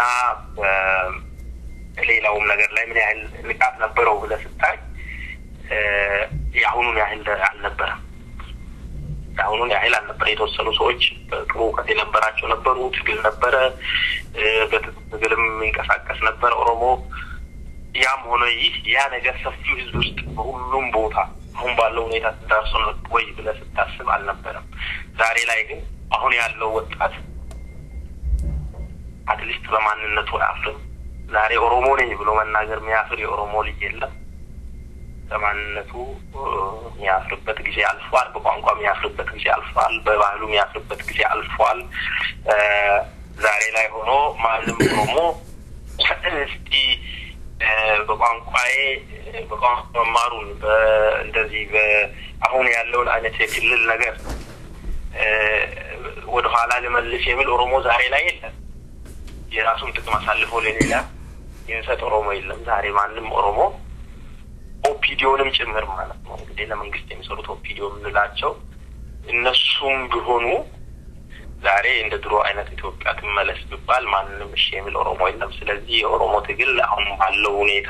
ሌላውም ነገር ላይ ምን ያህል ንቃት ነበረው ብለህ ስታይ የአሁኑን ያህል አልነበረም። የአሁኑን ያህል አልነበረ። የተወሰኑ ሰዎች ጥሩ እውቀት የነበራቸው ነበሩ። ትግል ነበረ፣ በትግልም የሚንቀሳቀስ ነበረ ኦሮሞ። ያም ሆነ ይህ ያ ነገር ሰፊው ህዝብ ውስጥ በሁሉም ቦታ አሁን ባለው ሁኔታ ተዳርሶ ወይ ብለህ ስታስብ አልነበረም። ዛሬ ላይ ግን አሁን ያለው ወጣት አትሊስት በማንነቱ አያፍርም። ዛሬ ኦሮሞ ነኝ ብሎ መናገር የሚያፍር የኦሮሞ ልጅ የለም። በማንነቱ የሚያፍርበት ጊዜ አልፏል። በቋንቋ የሚያፍርበት ጊዜ አልፏል። በባህሉ የሚያፍርበት ጊዜ አልፏል። ዛሬ ላይ ሆኖ ማንም ኦሮሞ እስቲ በቋንቋዬ በቋንቋ መማሩን እንደዚህ አሁን ያለውን አይነት የክልል ነገር ወደኋላ ልመልስ የሚል ኦሮሞ ዛሬ ላይ የለም። የራሱን ጥቅም አሳልፎ ለሌላ የሚሰጥ ኦሮሞ የለም። ዛሬ ማንም ኦሮሞ ኦፒዲዮንም ጭምር ማለት ነው እንግዲህ ለመንግስት የሚሰሩት ኦፒዲዮ የምንላቸው እነሱም ቢሆኑ ዛሬ እንደ ድሮ አይነት ኢትዮጵያ ትመለስ ቢባል ማንም እሺ የሚል ኦሮሞ የለም። ስለዚህ የኦሮሞ ትግል አሁን ባለው ሁኔታ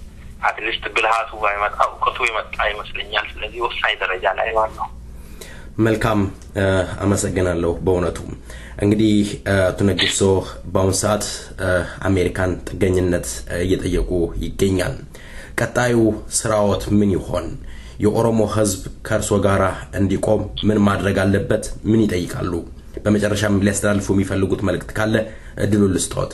አትሊስት ብልሃቱ ባይመጣ እውቀቱ የመጣ ይመስለኛል። ስለዚህ ወሳኝ ደረጃ ላይ ዋናው መልካም አመሰግናለሁ። በእውነቱ እንግዲህ አቶ ነጌሶ በአሁኑ ሰዓት አሜሪካን ጥገኝነት እየጠየቁ ይገኛል። ቀጣዩ ስራዎት ምን ይሆን? የኦሮሞ ህዝብ ከእርሶ ጋር እንዲቆም ምን ማድረግ አለበት? ምን ይጠይቃሉ? በመጨረሻም ሊያስተላልፉ የሚፈልጉት መልእክት ካለ እድሉን ልስጥዎት።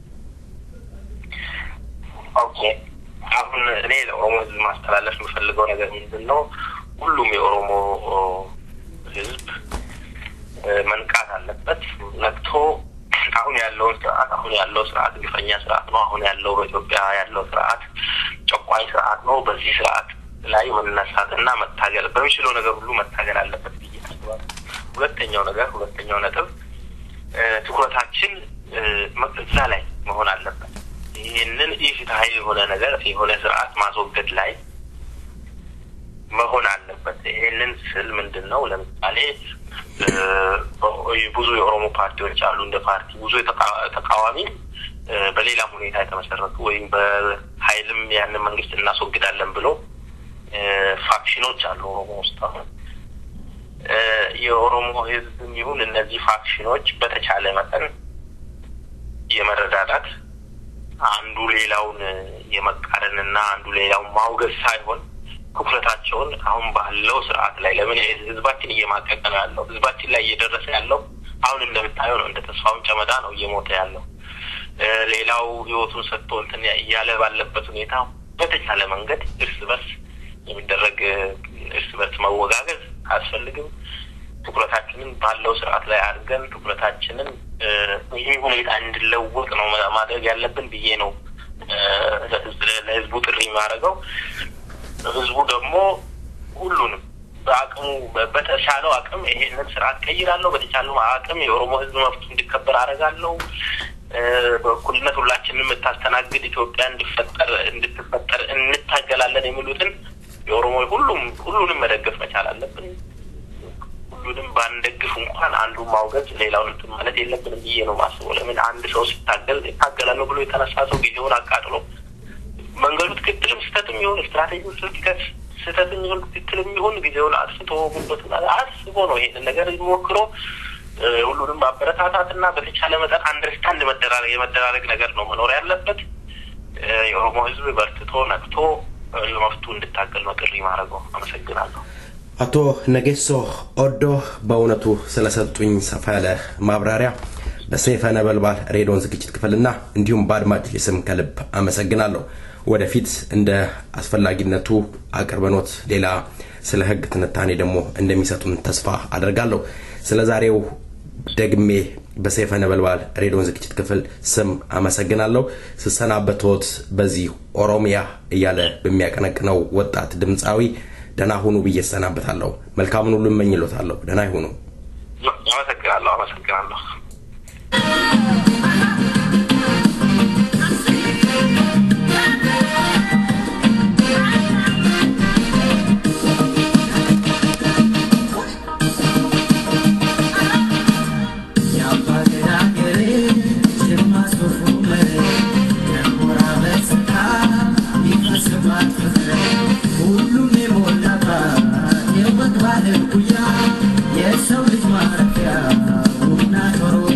ኦኬ አሁን እኔ ለኦሮሞ ህዝብ ማስተላለፍ የምፈልገው ነገር ምንድን ነው? ሁሉም የኦሮሞ ህዝብ መንቃት አለበት። ነቅቶ አሁን ያለውን ስርዓት አሁን ያለው ስርዓት ግፈኛ ስርዓት ነው። አሁን ያለው በኢትዮጵያ ያለው ስርዓት ጨቋኝ ስርዓት ነው። በዚህ ስርዓት ላይ መነሳት እና መታገል በሚችለው ነገር ሁሉ መታገል አለበት ብዬ አስባለሁ። ሁለተኛው ነገር ሁለተኛው ነጥብ ትኩረታችን እዛ ላይ መሆን አለበት። ይህንን ኢፍትሐዊ የሆነ ነገር የሆነ ስርዓት ማስወገድ ላይ መሆን አለበት። ይሄንን ስል ምንድን ነው? ለምሳሌ ብዙ የኦሮሞ ፓርቲዎች አሉ። እንደ ፓርቲ ብዙ ተቃዋሚ በሌላም ሁኔታ የተመሰረቱ ወይም በኃይልም ያንን መንግስት እናስወግዳለን ብሎ ፋክሽኖች አሉ ኦሮሞ ውስጥ አሁን የኦሮሞ ህዝብም ይሁን እነዚህ ፋክሽኖች በተቻለ መጠን የመረዳዳት አንዱ ሌላውን የመቃረንና አንዱ ሌላውን ማውገዝ ሳይሆን ትኩረታቸውን አሁን ባለው ስርዓት ላይ ለምን ህዝባችን እየማቀቀ ነው ያለው? ህዝባችን ላይ እየደረሰ ያለው አሁን እንደምታየው ነው። እንደ ተስፋውን ጨመዳ ነው እየሞተ ያለው። ሌላው ህይወቱን ሰጥቶ እንትን እያለ ባለበት ሁኔታ በተቻለ መንገድ እርስ በርስ የሚደረግ እርስ በርስ መወጋገዝ አያስፈልግም። ትኩረታችንን ባለው ስርዓት ላይ አድርገን ትኩረታችንን ይህ ሁኔታ እንዲለወጥ ነው ማድረግ ያለብን ብዬ ነው ለህዝቡ ጥሪ የሚያደርገው። ህዝቡ ደግሞ ሁሉንም በአቅሙ በተቻለው አቅም ይሄንን ስርዓት ቀይራለሁ፣ በተቻለው አቅም የኦሮሞ ህዝብ መብቱ እንዲከበር አደርጋለሁ፣ በእኩልነት ሁላችንን የምታስተናግድ ኢትዮጵያ እንዲፈጠር እንድትፈጠር እንታገላለን የሚሉትን የኦሮሞ ሁሉም ሁሉንም መደገፍ መቻል አለብን። ሁሉንም ባንደግፍ እንኳን አንዱ ማውገዝ ሌላውን እንትን ማለት የለብንም ብዬ ነው ማስበው። ለምን አንድ ሰው ሲታገል ይታገላለሁ ብሎ የተነሳ ሰው ጊዜውን አቃጥሎ መንገዱ ትክክልም ስህተትም ይሁን ስትራቴጂው ስህተት ስህተትም ይሁን ትክክልም ይሁን ጊዜውን አጥፍቶ ጉልበቱን አስቦ ነው ይሄንን ነገር ሞክሮ ሁሉንም ማበረታታት እና በተቻለ መጠን አንደርስታንድ መደራረግ የመደራረግ ነገር ነው መኖር ያለበት። የኦሮሞ ህዝብ በርትቶ ነቅቶ ለመፍቱ እንድታገል ነው ጥሪ ማድረገው። አመሰግናለሁ። አቶ ነጌሶ ኦዶ በእውነቱ ስለሰጡኝ ሰፋ ያለ ማብራሪያ በሰይፈ ነበልባል ሬዲዮን ዝግጅት ክፍልና እንዲሁም በአድማጭ ስም ከልብ አመሰግናለሁ። ወደፊት እንደ አስፈላጊነቱ አቅርበኖት ሌላ ስለ ህግ ትንታኔ ደግሞ እንደሚሰጡን ተስፋ አደርጋለሁ። ስለ ዛሬው ደግሜ በሰይፈ ነበልባል ሬዲዮን ዝግጅት ክፍል ስም አመሰግናለሁ። ስሰናበቶት በዚህ ኦሮሚያ እያለ በሚያቀነቅነው ወጣት ድምፃዊ ደህና ሁኑ ብዬ እሰናበታለሁ። መልካምን ሁሉ እመኝሎታለሁ። ደህና ይሁኑ። አመሰግናለሁ። አመሰግናለሁ። የሰው ልጅ ማረፊያ ቡና ቶሮ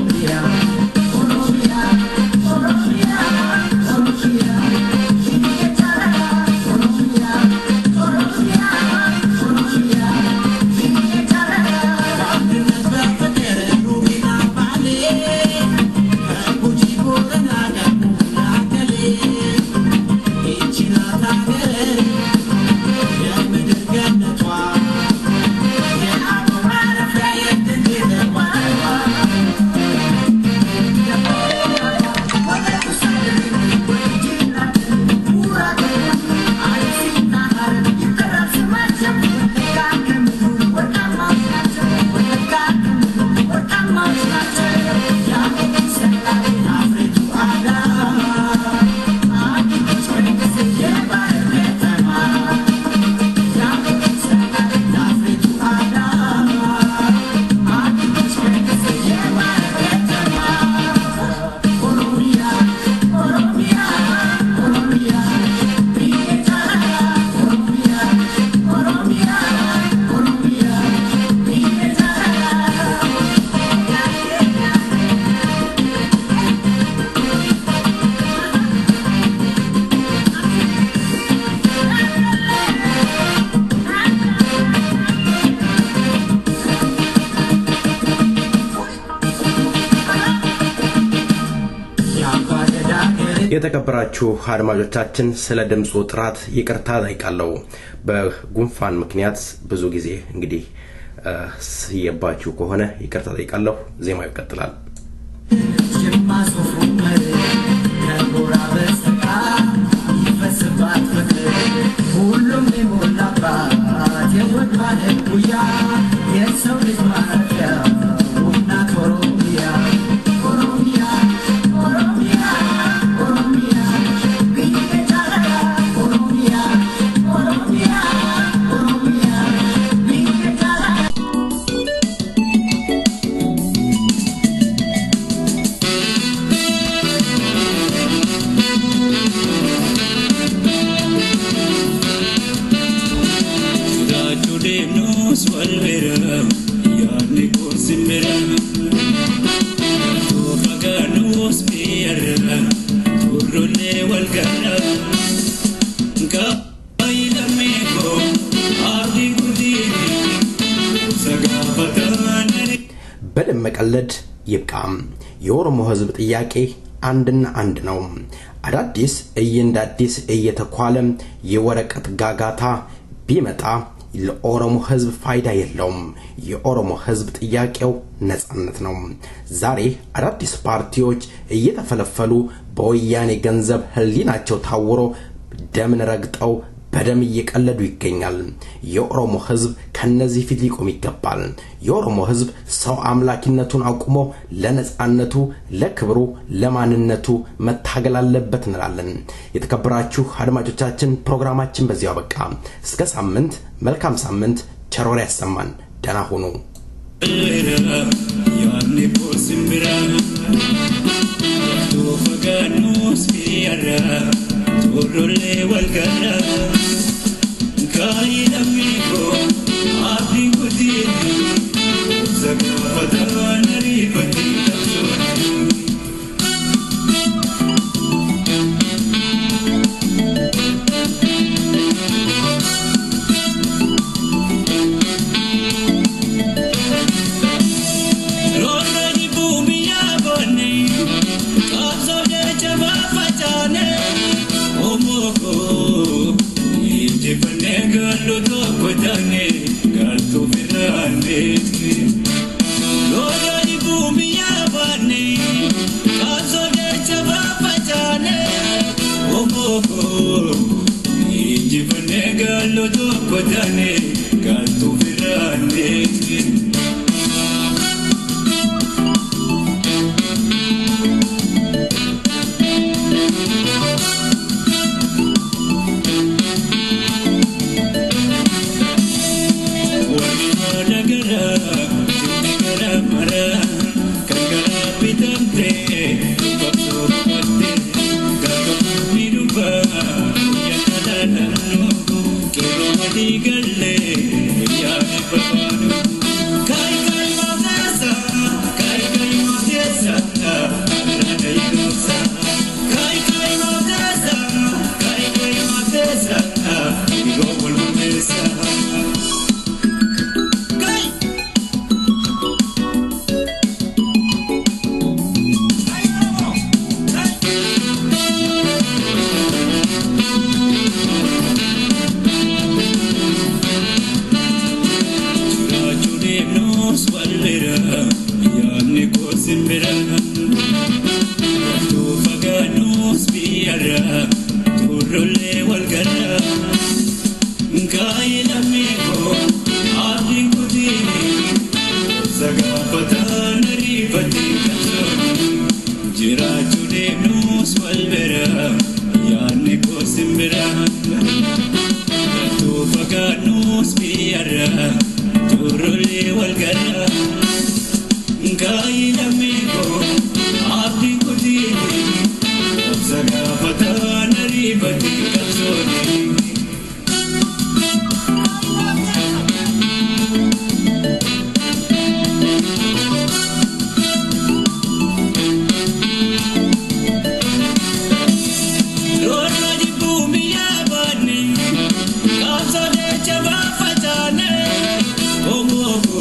የተከበራችሁ አድማጮቻችን ስለ ድምፁ ጥራት ይቅርታ ጠይቃለሁ። በጉንፋን ምክንያት ብዙ ጊዜ እንግዲህ ስየባችሁ ከሆነ ይቅርታ ጠይቃለሁ። ዜማው ይቀጥላል። ጅማ ሶፍ ዑመር ከጎራ በስተቀር ይፈስባት ፍቅር ሁሉም የሞላባት የወድ ማለት ጉያ የሰው ልጅ ማረፊያ ውብ ናት ኦሮሚያ ኦሮሚያ ኦሮሚያ ኦሮሚያ ብዬ ጫላ ኦሮሚያ ኦሮሚያ ኦሮሚያ ብዬ ጫላ Jiraachuu deemnus wal bira yaadni kun simbira Too fagaannus miyyarra turrullee wal garra Gaayi lammii koo abdii guddiini sagaafataan በደም መቀለድ ይብቃም። የኦሮሞ ሕዝብ ጥያቄ አንድና አንድ ነው። አዳዲስ እየንደ አዲስ እየተኳለ የወረቀት ጋጋታ ቢመጣ ለኦሮሞ ሕዝብ ፋይዳ የለውም። የኦሮሞ ሕዝብ ጥያቄው ነጻነት ነው። ዛሬ አዳዲስ ፓርቲዎች እየተፈለፈሉ በወያኔ ገንዘብ ህሊናቸው ታውሮ ደምን ረግጠው በደም እየቀለዱ ይገኛል። የኦሮሞ ህዝብ ከነዚህ ፊት ሊቆም ይገባል። የኦሮሞ ህዝብ ሰው አምላኪነቱን አቁሞ ለነጻነቱ፣ ለክብሩ፣ ለማንነቱ መታገል አለበት እንላለን። የተከበራችሁ አድማጮቻችን ፕሮግራማችን በዚያው አበቃ። እስከ ሳምንት፣ መልካም ሳምንት፣ ቸር ወሬ ያሰማን። ደህና ሁኑ። yaadni kun simbira Too fagaannus miyyarra turrullee wal garra Gaayi lammii koo abdii guddiini sagaafataan ariifatii qabsoonni Roorrooni buumiyyaa boonni qabsoo jecha baafachaane omooko injifannee gallu tokko taane galtu firaanne. Roorrooni buumiyyaa boonni qabsoo jecha baafachaane omooko injifannee gallu tokko taane galtu firaanne. Warri haadha garaa, jirti garaa maraa, kan garaa bitamtee, qabsoo qabattee, gaafa fuudhii dhufaa, guyyaa kanaa naannoo, qeerroo adii gallee, guyyaa dhibba baanu. Kaayi kaayi mooteessa, kaayi kaayi mooteessa, alaana yoosa. Kaayi kaayi mooteessa, kaayi kaayi mooteessa, yeroo wal murteessa. Kaayi. Jiraachuu deemnus wal bira yaadni koo simbira Too fagaannus biyyarra turrullee wal garra Gaayi lammii koo abdii guddiini sagaafataan ariifatii qabsoonni Jiraachuu deemnus wal bira yaadni koo simbira Too fagaannus biyyarra turrullee wal garra Gaayi lammii koo abdii guddiini sagaafataan ariifatii qabsoonni Roorro jibbuu biyyaa baanne qabsoo jecha baafachaane omooko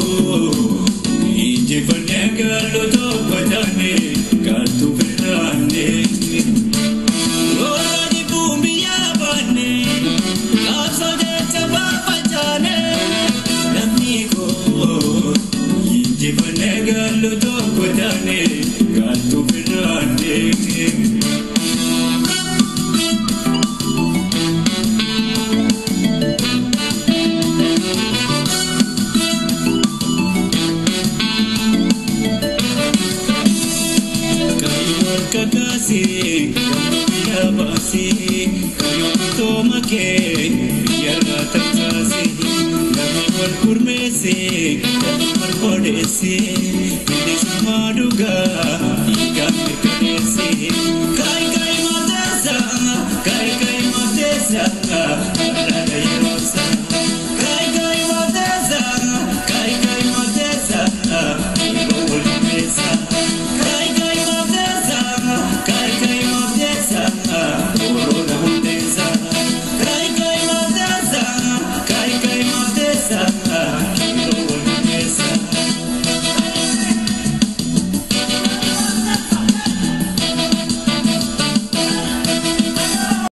injifannee gallu tokko taane galtu firaanne. godaane galtuu birraan deemee. Kayoon kakaasee kan baasee kayoon tooma kee biyyarraa tamsaasee namni wal gurmeessee kan wal qodeessee bilisummaa dhugaa dhiigaan mirkaneessee kaay kaay mateessa kaay kaay mateessa